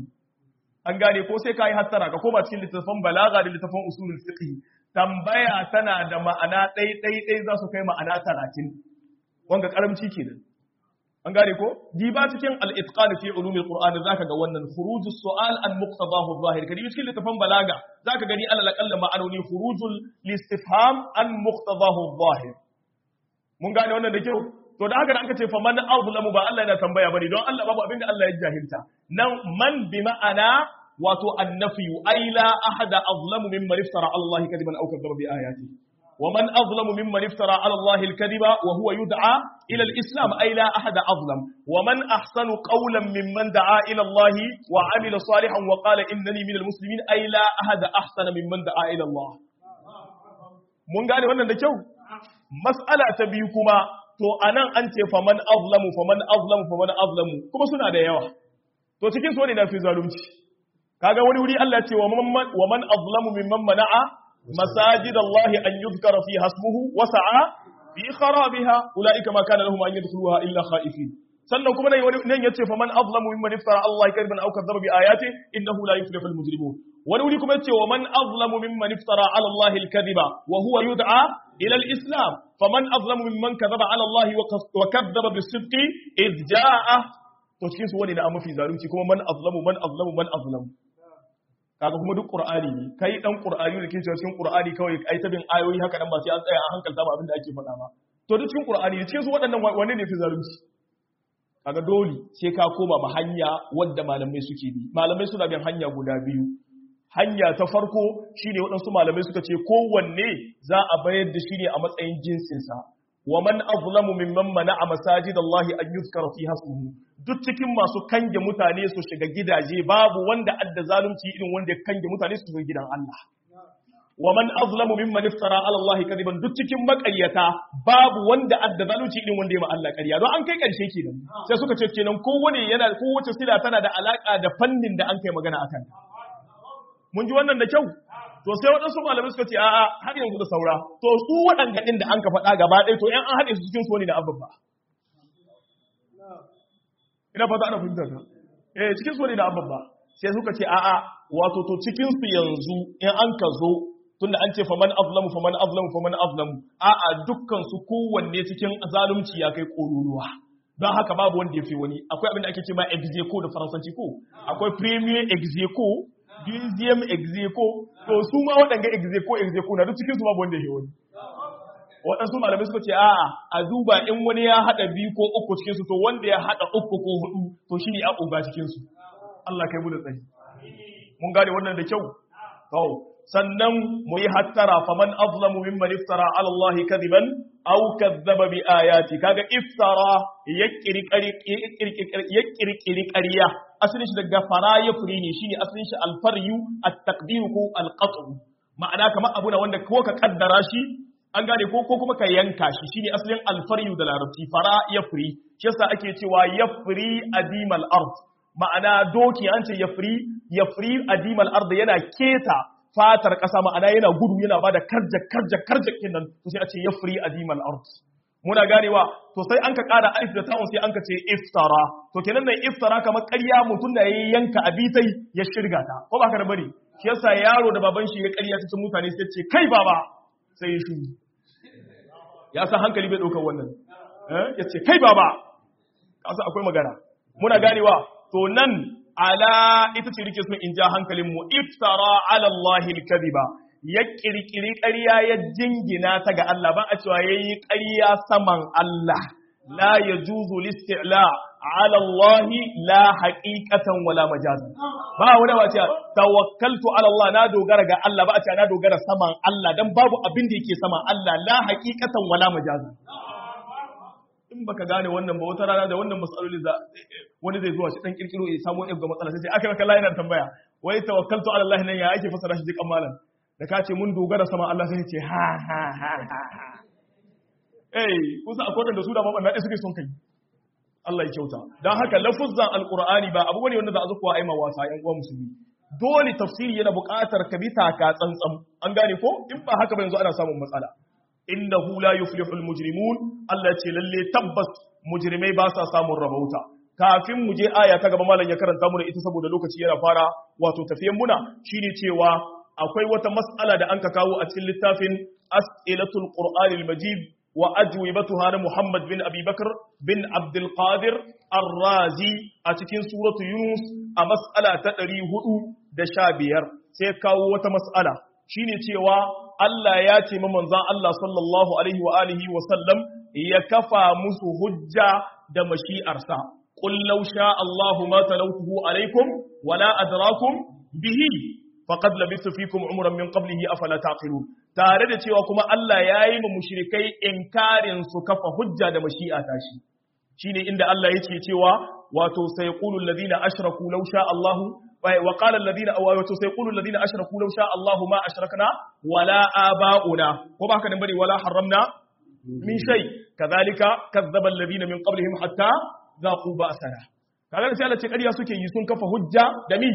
an gane ko sai kai hattara ka koma cikin littafin balaga da littafin usulul fiqh tambaya tana da ma'ana ɗai ɗai ɗai za su kai ma'ana talatin wanga karamci kenan an gane ko diba cikin al-itqan fi ulumil qur'ani zaka ga wannan khurujus su'al an muqtadahu zahir kadi cikin littafin balaga zaka gani alal aqalla ma'anoni khurujul listifham an muqtadahu zahir mun gane wannan da kyau to da haka da aka ce fa man azlamu ba Allah yana tambaya bane don Allah babu abinda Allah ya jahilta nan man bi ma'ana wato annafi ay la ahada azlamu mimman iftara ala Allah kadiban aw kadzaba bi ayati wa man azlamu mimman iftara ala Allah al-kadiba wa huwa yud'a ila al-islam ay la ahada azlam wa man ahsanu qawlan mimman da'a ila Allah wa 'amila salihan wa qala innani minal muslimin ay la ahada ahsana mimman da'a ila Allah mun gane wannan da kyau mas'ala ta biyu kuma to anan an ce faman azlamu faman azlamu faman azlamu kuma suna da yawa to cikin so ne na fi zalunci kaga wani wuri Allah ya ce wa man azlamu mimman mana'a masajid Allah an yuzkara fi hasmuhu wa sa'a fi kharabiha ulaika ma kana lahum an yadkhuluha illa khaifin sannan kuma nan yace fa man azlamu mimman iftara Allah kadiban aw kadzaba bi ayati innahu la yuflihu al mujrimun wani wuri kuma yace wa man azlamu mimman iftara ala Allah al kadiba wa huwa yud'a ila al islam faman azlamu mimman kadhaba ala Allah wa kadzaba bis sidqi id jaa to cikin su wani da mafi zalunci kuma man azlamu man azlamu man azlamu kaga kuma duk qur'ani ne kai dan qur'ani da kike cikin qur'ani kawai ai ta bin ayoyi haka nan ba sai an tsaya an hankalta ba abin da ake faɗa ba to duk cikin qur'ani ne cikin su waɗannan wanne ne fi zalunci kaga dole sai ka koma ma hanya wadda malamai suke bi malamai suna bin hanya guda biyu hanya ta farko shine waɗansu malamai suka ce kowanne za a bayar da shi ne a matsayin jinsinsa wa man azlamu mimman mana'a masajidallahi an yuzkara fiha ismuhu duk cikin masu kange mutane su shiga gidaje babu wanda adda zalunci irin wanda ya kange mutane su shiga gidan Allah wa man azlamu mimman iftara ala Allah kadiban duk cikin makaryata babu wanda adda zalunci irin wanda ya ma Allah ƙarya don an kai ƙarshe kenan sai suka ce kenan kowane yana kowace sila tana da alaka da fannin da an kai magana akan mun ji wannan da kyau to sai waɗansu malamai suka ce a'a har yanzu da saura to su waɗanda ɗin da an ka faɗa gaba ɗaya to ‘yan an haɗe su cikin su wani da abin ba ina fata ana fahimtar ka eh cikin su wani da abin ba sai suka ce a'a wato to cikin su yanzu in an ka zo tunda an ce faman azlamu faman azlamu faman azlamu a'a dukkan su kowanne cikin zalunci ya kai ƙoruruwa don haka babu wanda ya fi wani akwai abin da ake ce ma execo da faransanci ko akwai premier execo deuxième execo to su ma waɗanga execo execo na duk cikin su babu wanda ya wani waɗansu malamai suka ce a'a a duba in wani ya haɗa biyu ko uku cikin su to wanda ya haɗa uku ko hudu to shine ya uba cikin su Allah kai mu da tsari mun gane wannan da kyau to sannan mu yi hattara faman azlamu mimman iftara ala Allah kadiban aw kadzaba bi ayati kaga iftara ya kirkiri ƙarya asalin shi daga fara ya furi ne shine asalin shi alfaryu at-taqdir ko al-qat'u ma'ana kamar abu na wanda ko ka kaddara shi an gane ko ko kuma ka yanka shi shine asalin alfaryu da larabci fara ya furi shi yasa ake cewa yafri adimal ard ma'ana doki an ce yafri yafri adimal ard yana keta fatar ƙasa ma'ana yana gudu yana bada karja karja karja kenan to sai a ce yafri adimal ard muna ganewa to sai an ka ƙara alif da ta'un sai an ka ce iftara to kenan nan iftara kamar ƙarya mutum da ya yanka abitai ya shirga ta ko ba ka da bari shi yasa yaro da baban shi ya ƙarya cikin mutane sai ce kai baba sai ya shi ya san hankali bai ɗaukar wannan ya ce kai baba kasa akwai magana muna ganewa to nan ala ita ce rike sun in ja hankalin mu iftara ala Allah al-kadhiba ya kirkiri ƙarya ya jingina ta ga Allah ban a cewa yayi ƙarya saman Allah la yajuzu listi'la ala Allah la haqiqatan wala majazan ba wani ba ce tawakkaltu ala Allah na dogara ga Allah ba a ce na dogara saman Allah dan babu abin da yake saman Allah la haqiqatan wala majazan in baka gane wannan ba wata rana da wannan matsaloli za wani zai zuwa shi dan kirkiro ya samu wani ga matsala sai aka maka Allah yana tambaya wai tawakkaltu ala Allah nan ya ake fasara shi jikan malam da ka ce mun dogara sama Allah sai ce ha ha ha ha eh kusa akwai da su da mabanna dai suke son kai Allah ya kyauta dan haka lafuzzan alqur'ani ba abu bane wanda za a zuwa aima wasa yan uwa musulmi dole tafsiri yana buƙatar ka bi taka tsantsan an gane ko in ba haka ba yanzu ana samun matsala innahu la yuflihul mujrimun Allah ce lalle tabbas mujrimai ba sa samun rabauta kafin mu je aya ta gaba malam ya karanta mu ita saboda lokaci yana fara wato tafiyan muna shine cewa akwai wata mas'ala da anka kawo a cikin littafin as'ilatul qur'anil majid wa ajwibatuha na Muhammad bin Abi Bakr bin Abdul Qadir Ar-Razi a cikin suratu Yunus a mas'ala ta 415 sai kawo wata mas'ala shine cewa Allah ya ce ma manzan Allah sallallahu alaihi wa alihi wa sallam ya kafa musu hujja da mashi'arsa qul law sha Allahu ma talawtuhu alaikum wala adrakum bihi faqad labithtu fikum umran min qablihi afala taqilun tare da cewa kuma Allah ya yi ma mushrikai inkarin su kafa hujja da mashi'a tashi shine inda Allah yake cewa wato sayqulu alladhina ashraku law sha Allahu وقال الذين وسيقول الذين اشركوا لو شاء الله ما اشركنا ولا اباؤنا وما كان بني ولا حرمنا من شيء كذلك كذب الذين من قبلهم حتى ذاقوا بأسنا kaga sai Allah ce ƙarya suke yi sun kafa hujja da mi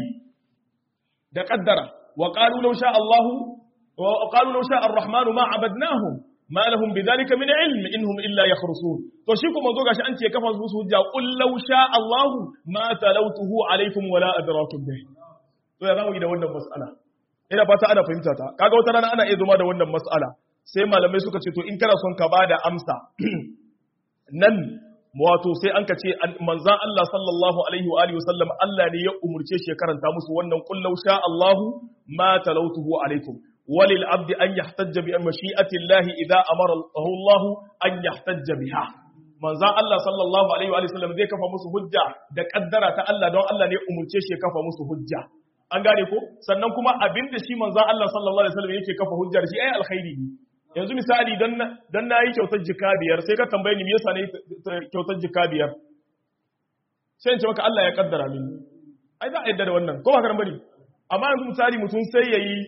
da kaddara wa qalu law sha Allahu wa qalu law sha ar-rahmanu ma abadnahum ma lahum bidhalika min ilm inhum illa yakhrusun to shi kuma zo gashi an ce kafa musu hujja qul law sha Allah ma talawtuhu alaikum wala adrakum bih to ya zamu yi da wannan mas'ala ina fata ana fahimta ta kaga wata rana ana iya zuma da wannan mas'ala sai malamai suka ce to in kana son ka bada amsa nan wato sai an ka ce manzan Allah sallallahu alaihi wa alihi wasallam Allah ne ya umurce shi ya karanta musu wannan qul law sha Allahu ma talawtuhu alaikum walil abdi an yahtajja bi mashi'ati Allah idza amara Allah an yahtajja biha manzan Allah sallallahu alaihi wa alihi wasallam zai kafa musu hujja da kaddara ta Allah don Allah ne ya umurce shi ya kafa musu hujja an gane ko sannan kuma abinda shi manzan Allah sallallahu alaihi wasallam yake kafa hujjar shi ai alkhairi ne yanzu misali don na yi kyautar jika biyar sai ka tambaye ni me yasa na yi kyautar jika biyar sai in ce maka Allah ya kaddara mini ai za a yadda da wannan ko ba ka bari amma yanzu misali mutum sai ya yi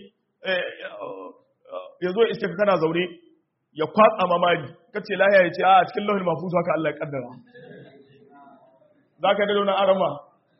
ya zo iske kana zaune ya kwatsa mamari ka ce lahiya ya ce a cikin lauhin mafusu haka Allah ya kaddara za ka dada wani arama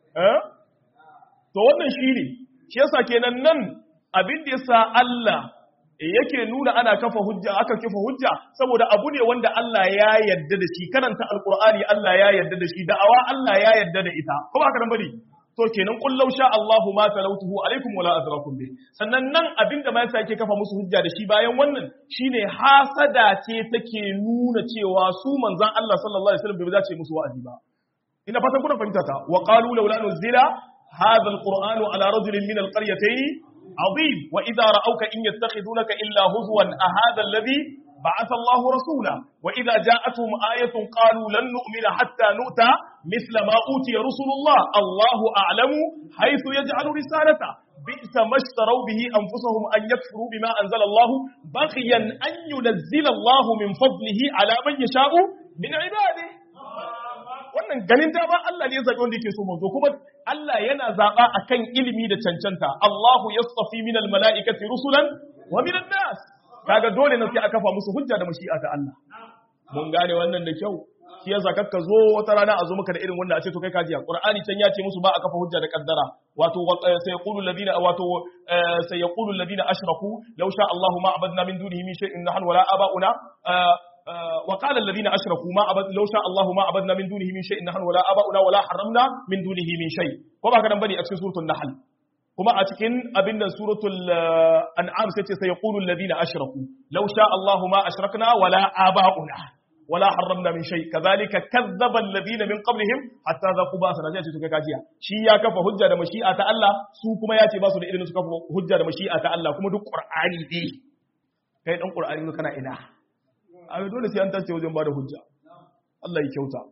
to wannan shi ne shi yasa kenan nan abin da yasa Allah yake nuna ana kafa hujja aka kafa hujja saboda abu ne wanda Allah ya yarda da shi karanta alqur'ani Allah ya yarda da shi da'awa Allah ya yarda da ita ko ba haka nan bane to kenan qul law sha Allahu ma talawtuhu alaikum wala adrakum bi sannan nan abinda ma yasa yake kafa musu hujja da shi bayan wannan shine hasada ce take nuna cewa su manzon Allah sallallahu alaihi wasallam bai dace musu wa'azi ba ina fatan kuna fahimta ta wa qalu laula nuzila hadha alqur'anu ala rajulin min alqaryatayn عظيم وإذا رأوك إن يتخذونك إلا هزوا أهذا الذي بعث الله رسولا وإذا جاءتهم آية قالوا لن نؤمن حتى نؤتى مثل ما أوتي رسل الله الله أعلم حيث يجعل رسالته بئس ما اشتروا به أنفسهم أن يكفروا بما أنزل الله بغيا أن ينزل الله من فضله على من يشاء من عباده wannan ganin dama Allah ne ya zaɓi wanda yake so manzo kuma Allah yana zaɓa akan ilimi da cancanta Allahu yastafi minal mala'ikati rusulan wa minan nas kaga dole ne sai aka fa musu hujja da mashi'a ta Allah mun gane wannan da kyau shi yasa kakka zo wata rana a zo maka da irin wannan a ce to kai kajiya Qur'ani can ya ce musu ba a kafa hujja da kaddara wato sai yaqulu alladhina wato sai yaqulu alladhina ashraku law sha Allahu ma abadna min dunihi min shay'in nahnu wala aba'una وقال الذين أشركوا ما أبد لو شاء الله ما أبدنا من دونه من شيء نحن ولا آباؤنا ولا حرمنا من دونه من شيء كما كان بني أكسي سورة النحل كما أتكن أبن سورة الأنعام ستي سيقول الذين أشركوا لو شاء الله ما أشركنا ولا آباؤنا ولا حرمنا من شيء كذلك كذب الذين من قبلهم حتى ذاقوا باسنا جاء تتوكا كاجيا شي يا كفا حجة da mashi'a ta Allah su kuma ya ce ba su da irin su kafa hujja da mashi'a ta Allah kuma duk Qur'ani dai kai dan Qur'ani kana ina a dole sai an tace wajen bada hujja Allah ya kyauta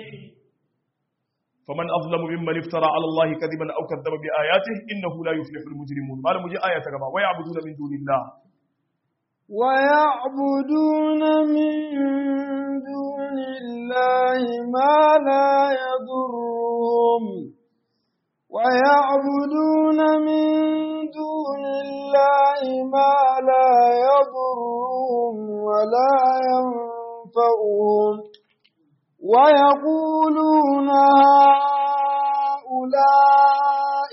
faman azlamu mimman iftara ala Allah kadiban aw kadzaba bi ayatihi innahu la yuflihu al-mujrimun malamu ji aya ta gaba wa ya'buduna min dunillah wa ya'buduna min dunillahi ma la yadurruhum wa ya'buduna min dunillahi ma la yadurruhum wa la yanfa'uhum ويقولون هؤلاء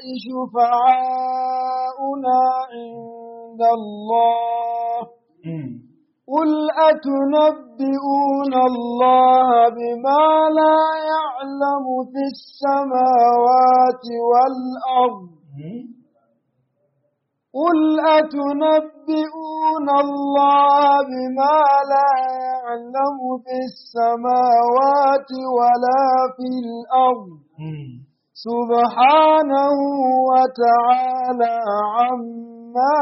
شفعاؤنا عند الله قل أتنبئون الله بما لا يعلم في السماوات والأرض قل أتنبئون الله بما لا يعلم في السماوات ولا في الأرض سبحانه وتعالى عما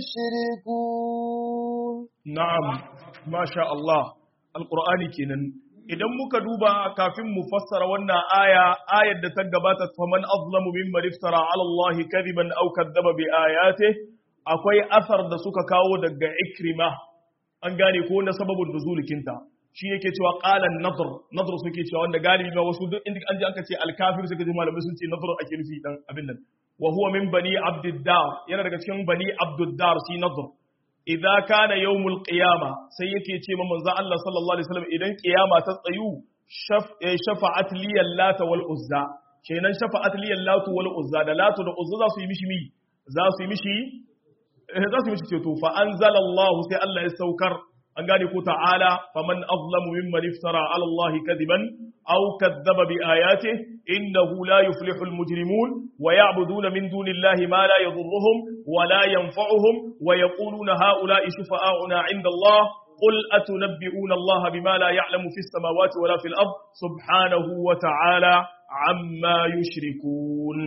يشركون نعم ما شاء الله القرآن كنن idan muka duba kafin mu fassara wannan aya ayar da ta gabata faman azlamu mimman iftara ala Allah kadiban aw kadzaba bi ayatihi akwai asar da suka kawo daga ikrima an gane ko na sababin nuzulikinta shi yake cewa qalan nadr nadr suke cewa wanda galibi ma wasu duk inda an ji aka ce al-kafir suka ji malamai sun ce nadr ake nufi dan abin nan wa huwa min bani abdiddar yana daga cikin bani abdiddar shi nadr idza kana yawmul qiyama sai yake ce ma manzo Allah sallallahu alaihi wasallam idan qiyama ta tsayu shafa'at li lata wal uzza kenan shafa'at li latu wal uzza da latu da uzza za su yi mishi mi za su yi mishi za su yi mishi ceto fa anzalallahu sai Allah ya saukar an gane ko ta'ala faman azlamu mimman iftara ala Allah kadiban aw kadzaba bi ayatihi innahu la yuflihu almujrimun wa ya'buduna min dunillahi ma la yadhurruhum wa la yanfa'uhum wa yaquluna ha'ula'i shufa'auna 'inda Allah قل أتنبئون الله بما لا يعلم في السماوات ولا في الأرض سبحانه وتعالى عما يشركون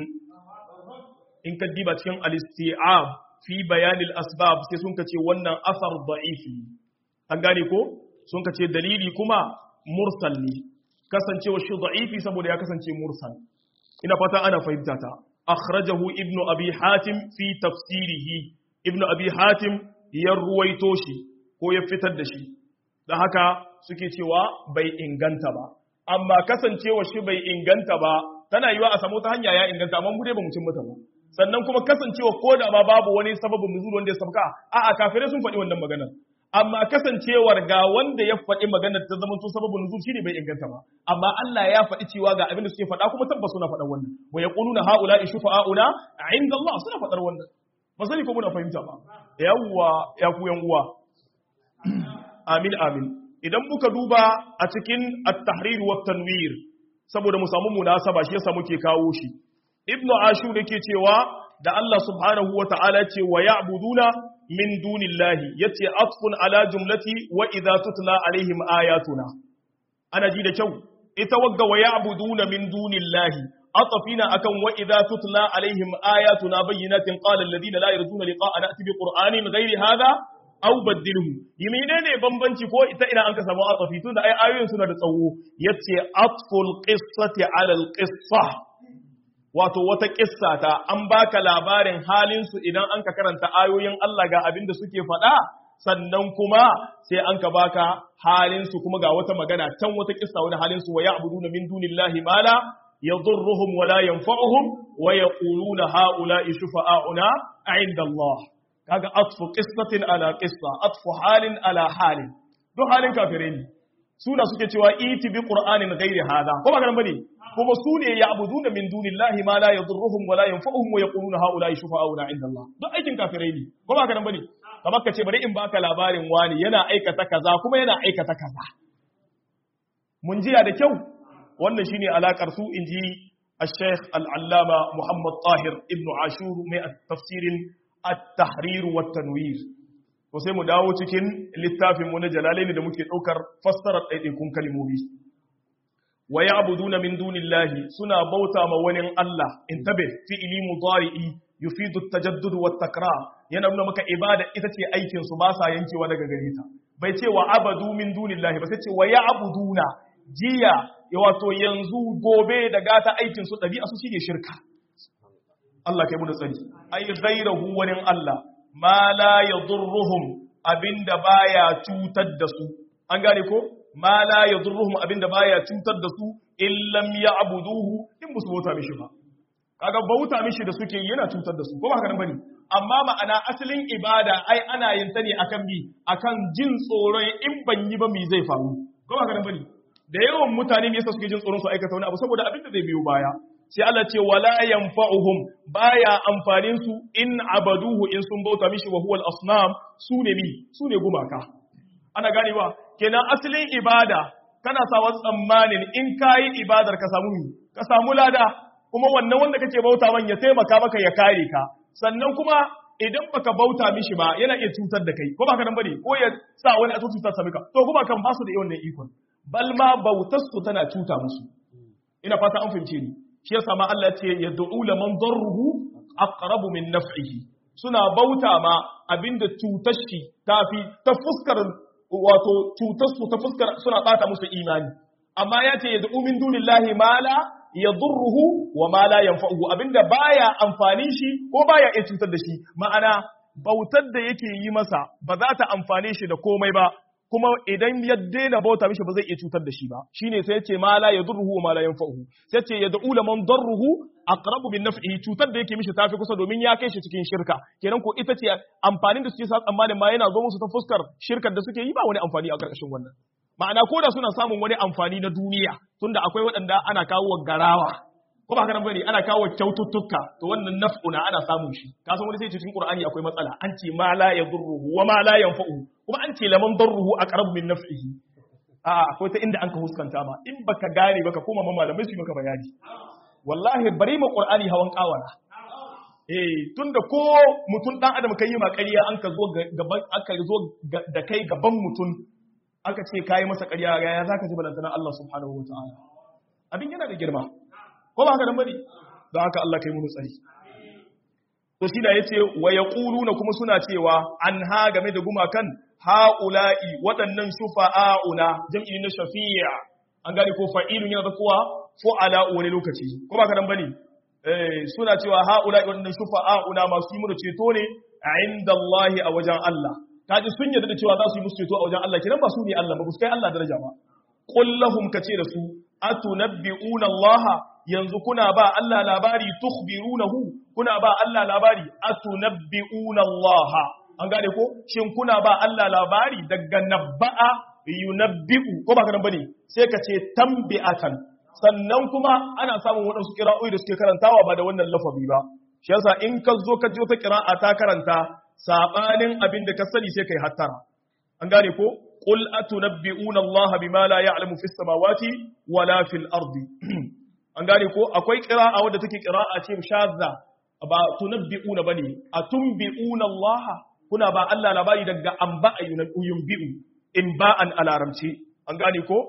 إن كدبت كان الاستيعاب في بيان الأسباب سيسون كتي ونن أثر ضعيفي أنغاني كو سون كتي دليلي كما مرسل لي كسنتي وشي ضعيفي سبو يا كسنتي مرسل إن فتا أنا فهمتها أخرجه ابن أبي حاتم في تفسيره ابن أبي حاتم يرويتوشي ko ya fitar da shi da haka suke cewa bai inganta ba amma kasancewa shi bai inganta ba tana yiwa a samu ta hanya ya inganta amma mu dai ba mu cin mata ba sannan kuma kasancewa ko da ma babu wani sababin nuzul wanda ya sabka a'a kafirai sun faɗi wannan maganar amma kasancewar ga wanda ya faɗi maganar ta zama to sababin nuzul shine bai inganta ba amma Allah ya faɗi cewa ga abin da suke faɗa kuma tabbas suna faɗan wannan wa yaquluna haula shufa'auna 'inda Allah suna faɗar wannan ba sani ko muna fahimta ba yawwa ya ku yan uwa amin amin idan muka duba a cikin at-tahrir wa tanwir saboda mu samu munasaba shi yasa muke kawo shi ibnu ashur yake cewa da Allah subhanahu wa ta'ala ce wa ya'buduna min dunillahi yace atfun ala jumlati wa idza tutla alaihim ayatuna ana ji da kyau ita wagga wa ya'buduna min dunillahi atafina akan wa idza tutla alaihim ayatuna bayyinatin qala alladhina la yarjuna liqa'ana ati bi qur'anin ghairi hadha aw baddilhu yimine ne bambanci ko ita ina an ka samu atafi tunda ai ayoyin suna da tsawo yace atful qissati ala al qissa wato wata kissa ta an baka labarin halin su idan an ka karanta ayoyin Allah ga abin da suke faɗa sannan kuma sai an ka baka halin su kuma ga wata magana can wata kissa wani halin su wa ya'buduna min dunillahi ma la yadurruhum wa la yanfa'uhum wa yaquluna ha'ula'i shufa'auna 'inda Allah kaga atfu qissatin ala qissa atfu halin ala halin duk halin kafirai ne suna suke cewa iti bi qur'anin ghairi hada ko ba garan bane kuma su ne ya'buduna min dunillahi ma la yadurruhum wa la yanfa'uhum wa yaquluna haula'i shufa'auna 'inda Allah duk aikin kafirai ne ko ba garan bane kamar ka ce bari in baka labarin wani yana aikata kaza kuma yana aikata kaza mun jiya da kyau wannan shine alakar su inji الشيخ العلامة محمد طاهر ابن عاشور من تفسير التحرير والتنوير to sai mu dawo cikin littafin mu na jalalaini da muke daukar fassarar ɗaiɗaikun kalmomi wa ya'buduna min dunillahi suna bauta ma wani Allah intabe fi'ili mudari'i yufidu at-tajaddud wa takrar yana nuna maka ibada ita ce aikin su ba sa yankewa daga gare ta bai ce wa abadu min dunillahi ba sai ce wa ya'buduna jiya ya wato yanzu gobe da gata aikin su ɗabi'a su shine shirka Allah kai mu da tsari ai ghairahu wani Allah ma la yadurruhum abinda baya cutar da su an gane ko ma la yadurruhum abinda baya cutar da su illam ya'buduhu in musu bauta mishi ba kaga bauta mishi da suke yana cutar da su ko ba haka nan bane amma ma'ana asalin ibada ai ana yin ta ne akan bi akan jin tsoron in ban yi ba me zai faru ko ba haka nan bane da yawan mutane ne yasa suke jin tsoron su aikata wani abu saboda abin da zai biyo baya sai Allah ce wala yanfa'uhum baya amfanin su in abaduhu in sun bauta mishi wa huwal asnam su ne mi su ne gumaka ana ganewa kenan asalin ibada kana sawa tsammanin in kayi ibadar ka samu mi ka samu lada kuma wannan wanda kake bauta man ya taimaka maka ya kare ka sannan kuma idan baka bauta mishi ba yana iya cutar da kai ko baka nan bane ko ya sa wani a cutar sa maka to kuma kan ba su da wannan ikon bal ma bautar su tana cuta musu ina fata an fahimce ni shi yasa ma Allah ce ya du'u laman darruhu aqrabu min naf'ihi suna bauta ma abinda cutar shi tafi ta fuskar wato cutar su ta fuskar suna bata musu imani amma ya ce ya du'u min dunillahi ma la yadurruhu wa ma la yanfa'uhu abinda baya amfani shi ko baya iya cutar da shi ma'ana bautar da yake yi masa ba za ta amfane shi da komai ba kuma idan ya daina bauta mishi ba zai iya cutar da shi ba shine sai yace ma la yadurruhu wa ma la yanfa'uhu sai yace yad'u laman darruhu aqrabu min naf'ihi cutar da yake mishi tafi kusa domin ya kai shi cikin shirka kenan ko ita ce amfanin da suke sa tsammanin ma yana zo musu ta fuskar shirkar da suke yi ba wani amfani a karkashin wannan ma'ana ko da suna samun wani amfani na duniya tunda akwai waɗanda ana kawo garawa ko ba haka nan bane ana kawo kyaututtuka to wannan naf'una ana samun shi ka san wani sai cikin qur'ani akwai matsala an ce ma la yadurruhu wa ma la yanfa'u kuma an ce laman darruhu aqrabu min naf'ihi a akwai ta inda an ka huskanta ma in baka gane baka koma ma malamai su yi maka bayani wallahi bari ma qur'ani hawan kawara eh tunda ko mutum dan adam kai ma ƙarya an ka zo gaban aka zo da kai gaban mutum aka ce kai masa ƙarya ya zaka ji balantana Allah subhanahu wataala abin yana da girma ko ba haka dan bane don haka Allah kai mu tsari to shi da yace wa yaquluna kuma suna cewa an ha game da gumakan haula'i waɗannan shufa'auna jam'i na shafi'a an gane ko fa'ilun yana da kuwa fu'ala wani lokaci ko ba ka dan bane eh suna cewa haula'i waɗannan shufa'auna masu yi mu ceto ne a inda Allah a wajen Allah kaji sun yarda da cewa za su yi musu ceto a wajen Allah kidan ba su ne Allah ba su kai Allah daraja ba qul lahum kace da su atunabbi'una Allah yanzu kuna ba Allah labari tukhbirunahu kuna ba Allah labari atunabbi'una Allah an gane ko shin kuna ba Allah labari daga nabba'a yunabbi'u ko ba kana bane sai ka ce tambi'atan sannan kuma ana samun waɗansu kira'o'i da suke karantawa ba da wannan lafazi ba shi yasa in ka zo ka ji wata kira'a ta karanta sabanin abin da ka sani sai kai hattara an gane ko qul atunabbi'una Allah bima la ya'lamu fis samawati wala fil ardi an gane ko akwai qira'a wadda take qira'a ce shadda ba tunabbi'una bane atunbi'una Allah kuna ba Allah labari daga amba yunbi'u in ba'an alaramci an gane ko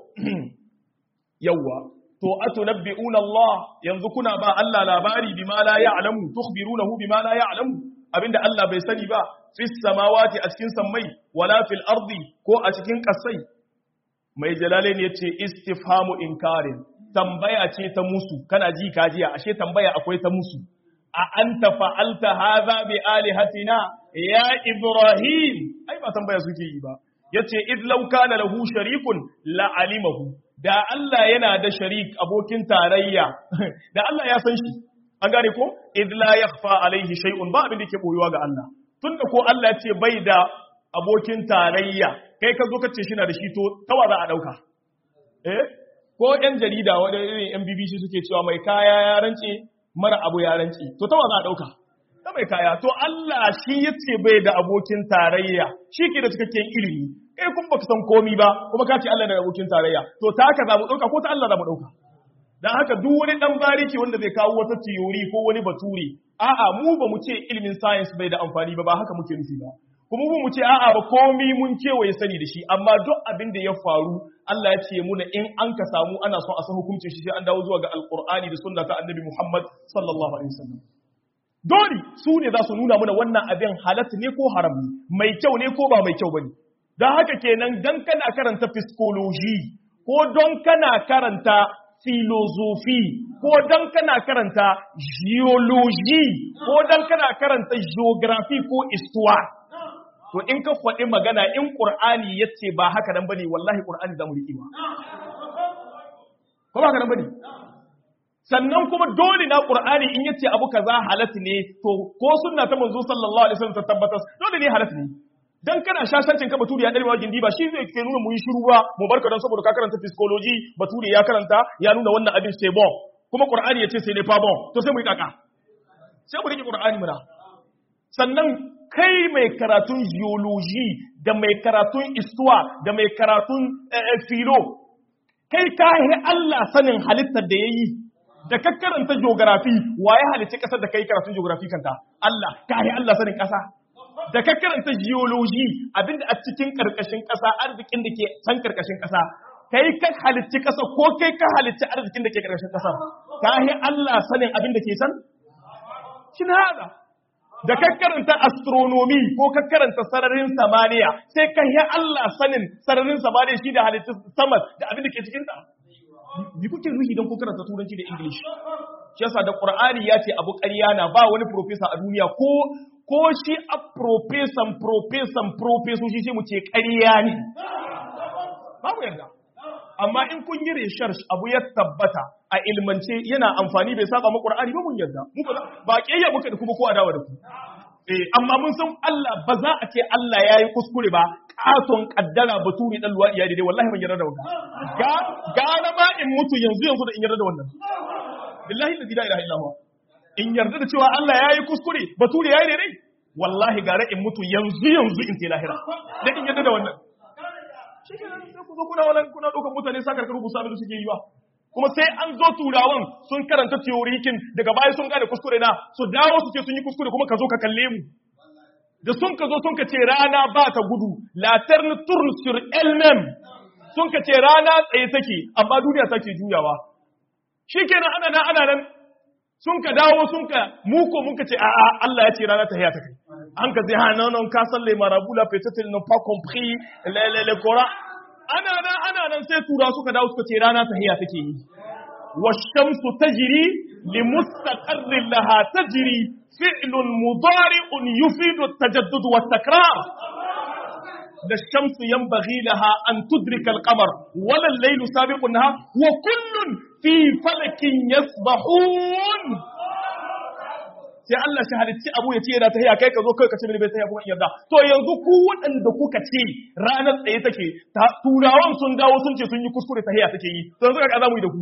yawa to atunabbi'una Allah yanzu kuna ba Allah labari bima la ya'lamu tukhbirunahu bima la ya'lamu abinda Allah bai sani ba fis samawati a cikin sammai wala fil ardi ko a cikin kasai mai jalalain yace istifhamu inkarin tambaya ce ta musu kana ji kajiya ashe tambaya akwai ta musu a anta fa'alta hadha bi alihatina ya ibrahim ai ba tambaya suke yi ba yace id law kana lahu sharikun la alimahu da Allah yana da sharik abokin tarayya da Allah ya san shi an gane ko id la yakhfa alaihi shay'un ba abin da yake boyuwa ga Allah tunda ko Allah ya ce bai da abokin tarayya kai ka zo ka ce shi na da shi to tawa za a dauka eh ko yan jarida wadda irin yan BBC suke cewa mai kaya ya rance mara abu ya rance to tawa za a dauka ta mai kaya to Allah shi yace bai da abokin tarayya shi ke da cikakken ilimi kai kun baka san komi ba kuma ka ce Allah da abokin tarayya to ta haka za mu dauka ko ta Allah za mu dauka dan haka duk wani dan bariki wanda zai kawo wata theory ko wani bature a'a mu ba mu ce ilimin science bai da amfani ba ba haka muke nufi ba kuma mu ce a'a ba komi mun kewaye sani da shi amma duk abin da ya faru Allah ya ce muna in an ka samu ana son a san hukuncin shi sai an dawo zuwa ga alqur'ani da sunna ta annabi Muhammad sallallahu alaihi wasallam dole su ne za su nuna muna wannan abin halat ne ko haram ne mai kyau ne ko ba mai kyau bane dan haka kenan dan kana karanta psychology ko don kana karanta philosophy ko don kana karanta geology ko don kana karanta geography ko histoire to in ka faɗi magana in ƙur'ani ya ce ba haka nan bane wallahi ƙur'ani za mu riƙe ba ko ba haka nan bane sannan kuma dole na ƙur'ani in yace abu kaza halatta ne to ko sunna ta manzo sallallahu alaihi wasallam ta tabbatar dole ne halatta ne dan kana shashancin ka baturi ya dare wa gindi ba shi zai ke nuna mu yi shiru ba mu barka dan saboda ka karanta psychology baturi ya karanta ya nuna wannan abin sai bon kuma ƙur'ani ya ce sai ne fa bon to sai mu yi kaka sai mu riƙe ƙur'ani muna sannan kai mai karatun geology da mai karatun istuwa da mai karatun filo kai ka yi Allah sanin halittar da ya yi da ka karanta geography wa ya halicci ƙasar da ka yi karatun geography kanta Allah ka yi Allah sanin ƙasa da ka karanta geology abinda a cikin ƙarƙashin ƙasa arzikin da ke can ƙarƙashin ƙasa kai ka halicci ƙasa ko kai ka halicci arzikin da ke ƙarƙashin ƙasa ka yi Allah sanin abin da ke can shi na haɗa da ka karanta astronomy ko ka karanta sararin samaniya sai ka yi Allah sanin sararin samaniya shi da halittu sama da abin da ke cikin ta bi kuke nuhi don ku karanta turanci da english shi yasa da qur'ani ya ce abu ƙarya na ba wani professor a duniya ko ko shi a professor professor professor shi sai mu ce ƙarya ne babu yarda amma in kun yi research abu ya tabbata a ilmance yana amfani bai saba ma Qur'ani ba mun yarda mu ba kiyayya muka da kuma ko adawa da ku eh amma mun san Allah ba za a ce Allah yayi kuskure ba katon kaddara baturi dan luwadi ya daidai wallahi ban yarda da wannan ga ga ma in mutu yanzu yanzu da in yarda da wannan billahi la ilaha illa huwa in yarda da cewa Allah yayi kuskure baturi yayi daidai wallahi gara in mutu yanzu yanzu in ce lahira da in yadda da wannan shi ke nan sai ku zo kuna wannan kuna ɗaukar mutane sa karkar rubuta abin da suke yi ba kuma sai an zo turawan sun karanta teorikin daga baya sun gane kuskure na su dawo su ce sun yi kuskure kuma ka zo ka kalle mu da sun ka zo sun ka ce rana ba ta gudu la terne tourne sur elle-même sun ka ce rana tsaye take amma duniya take juyawa shikenan ana nan ana nan sun ka dawo sun ka muko mun ka ce a'a Allah ya ce rana ta hiya ta kai an ka ce ha non non ka san les marabouts là peut-être ils n'ont pas compris le le le Coran ana nan ana nan sai tura suka dawo suka ce rana ta hiya take yi والشمس تجري لمستقر لها تجري فعل مضارع يفيد التجدد والتكرار الشمس ينبغي لها أن تدرك القمر ولا الليل سابق النهار وكل في فلك يسبحون sai Allah shi halitti abu ya ce yana ta haya kai ka zo kai ka ce bai ta haya kuma yarda to yanzu ku waɗanda kuka ce ranar tsaye take turawan sun dawo sun ce sun yi kuskure ta haya take yi to yanzu ka za mu yi da ku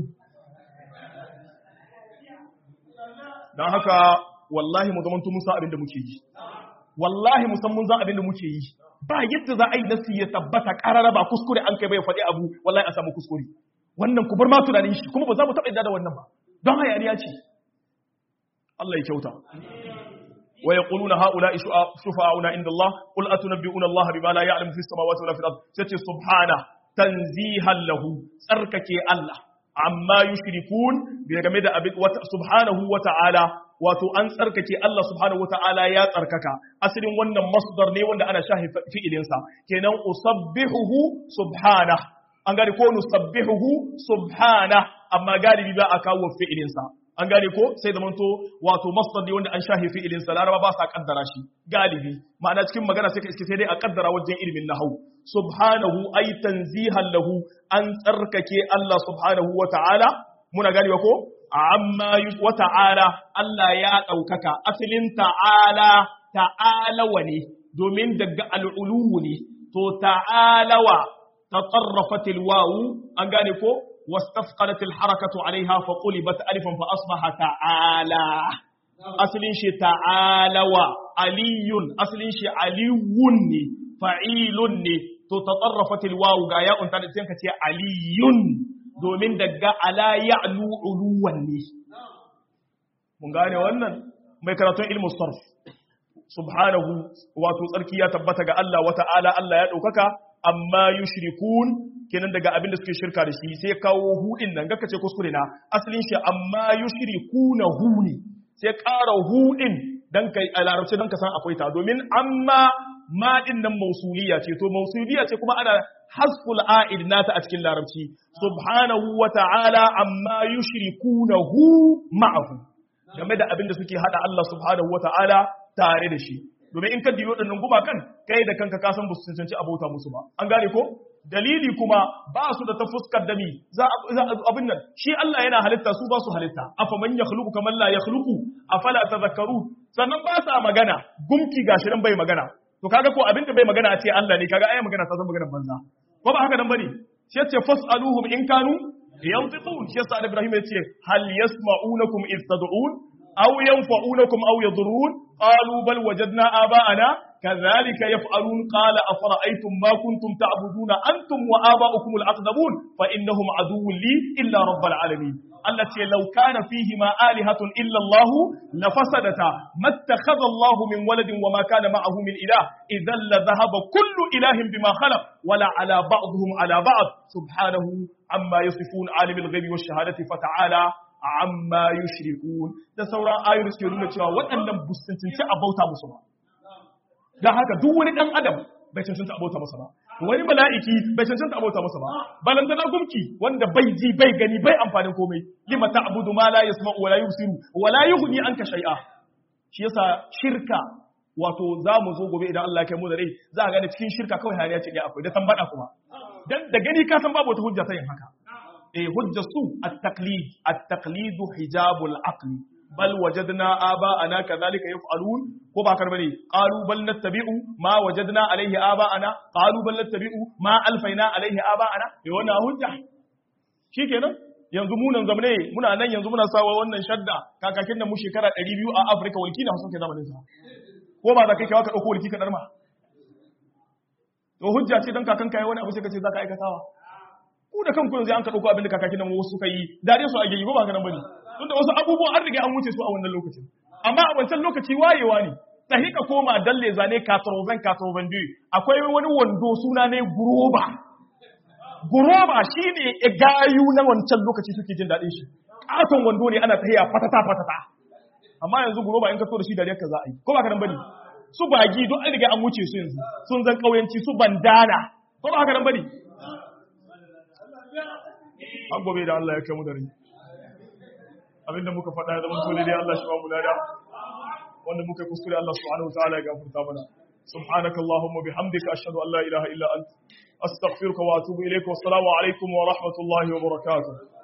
don haka wallahi mu zamanto mun san abin da muke yi wallahi mu san mun san abin da muke yi ba yadda za a yi nasi ya tabbata karara ba kuskure an kai bai faɗi abu wallahi a samu kuskure wannan ku bar ma tunanin shi kuma ba za mu taɓa yadda da wannan ba don hayaniya ce Allah ya kyauta wa yaquluna haula'i shufa'auna inda Allah qul atunabbi'una Allah bima la ya'lamu fis samawati wala fil ard sai subhana tanzihan lahu tsarkake Allah amma yushrikun bi game da abin subhanahu wa ta'ala wato an tsarkake Allah subhanahu wa ta'ala ya tsarkaka asalin wannan masdar ne wanda ana shahi fi'ilin sa kenan usabbihuhu subhana an gane ko nusabbihuhu subhana amma galibi ba a kawo fi'ilin sa an gane ko sai zamanto wato masdar ne wanda an shahi fi'ilin sa laraba ba sa kaddara shi galibi ma'ana cikin magana sai ka iske sai dai a kaddara wajen ilimin nahwu subhanahu ay tanzihan lahu an tsarkake Allah subhanahu wa ta'ala muna gani ko amma wa ta'ala Allah ya ɗaukaka asalin ta'ala ta'alawa ne domin daga al'uluwu ne to ta'alawa ta tsarrafatil wawu an gane ko wastafqalatil harakatu alaiha fa qulibat alifan fa asbaha ta'ala asalin shi ta'alawa aliyun asalin shi aliyun ne fa'ilun ne to tatarrafatil wawu ga ya unta da sai ka ce aliyun domin daga ala ya'lu uluwan ne mun gane wannan mai karatun ilmu sarf subhanahu wato tsarki ya tabbata ga Allah wa ta'ala Allah ya daukaka amma yushrikun kenan daga abin da suke shirka da shi sai kawo hudin nan gaka ce kuskure na asalin shi amma yushrikuna hu ne sai ƙara hudin dan kai a larabci dan ka san akwai ta domin amma ma din nan mausuliya ce to mausuliya ce kuma ana hasful a'id nata a cikin larabci subhanahu wa ta'ala amma yushrikunahu ma'ahu game da abin da suke hada Allah subhanahu wa ta'ala tare da shi domin in ka diyo dinnan gumakan kai da kanka ka san ba su cancanci abota musu ba an gane ko dalili kuma ba su da ta fuskar dami za abin nan shi Allah yana halitta su ba su halitta afa man yakhluqu kaman la yakhluqu afala tadhakkaru sannan ba sa magana gumki gashi nan bai magana to kaga ko abin da bai magana a ce Allah ne kaga ai magana ta san maganar banza ko ba haka nan bane shi yace fasaluhum in kanu yantiqun shi yasa Ibrahim yace hal yasma'unakum iz tad'un aw yanfa'unakum aw yadurrun qalu bal wajadna aba'ana كذلك يفعلون قال أفرأيتم ما كنتم تعبدون أنتم وآباؤكم الأقدمون فإنهم عدو لي إلا رب العالمين التي لو كان فيهما آلهة إلا الله لفسدتا ما اتخذ الله من ولد وما كان معه من إله إذا لذهب كل إله بما خلق ولا على بعضهم على بعض سبحانه عما يصفون عالم الغيب والشهادة فتعالى عما يشركون da sauran ayoyi suke nuna cewa waɗannan bustuntunci a bauta musu ba don haka duk wani ɗan adam bai cancanta abota masa ba wani mala'iki bai cancanta abota masa ba balantana gumki wanda bai ji bai gani bai amfanin komai lima ta'budu ma la yasma'u wa la yusiru wa la yughni anka shay'a shi yasa shirka wato za mu zo gobe idan Allah ya kai mu da rai za a gane cikin shirka kawai hariya ce ɗaya akwai da tambada kuma dan da gani ka san babu wata hujja ta yin haka eh hujja su at-taqlid at-taqlid hijabul aqli bal wajadna aba'ana kadhalika yaf'alun ko ba karbane qalu bal nattabi'u ma wajadna alayhi aba'ana qalu bal nattabi'u ma alfaina alayhi aba'ana eh wannan hujja shikenan yanzu mu nan zamane muna nan yanzu muna sawa wannan shadda kakakin nan mu shekara 200 a Africa walkina sun kai zamanin sa ko ba za ka kai ka dauko walki ka darma to hujja ce dan kakan kai wani abu sai ka ce za ka aikatawa ku da kanku yanzu an ka dauko abin da kakakin nan wasu suka yi dare su a gari ko ba ka nan bane tun da wasu abubuwan an riga an wuce su a wannan lokacin amma a wancan lokaci wayewa ne tahi ka koma dalle zane katroven katroven biyu akwai wani wando suna ne guroba guroba shine gayu na wancan lokaci suke jin daɗin shi katon wando ne ana tahiya fatata fatata amma yanzu guroba in ka so da shi dariyar ka za a yi ko ba ka nan bane su bagi don an riga an wuce su yanzu sun zan kauyanci su bandana ko ba haka nan bane an gobe da Allah ya kai mu da rai abinda muka faɗa ya zama dole dai Allah shi ba mu lada wanda muka kuskure Allah subhanahu wa ta'ala ya gafarta mana subhanaka allahumma bihamdika ashhadu an la ilaha illa anta astaghfiruka wa atubu ilayka wa assalamu alaikum wa rahmatullahi wa barakatuh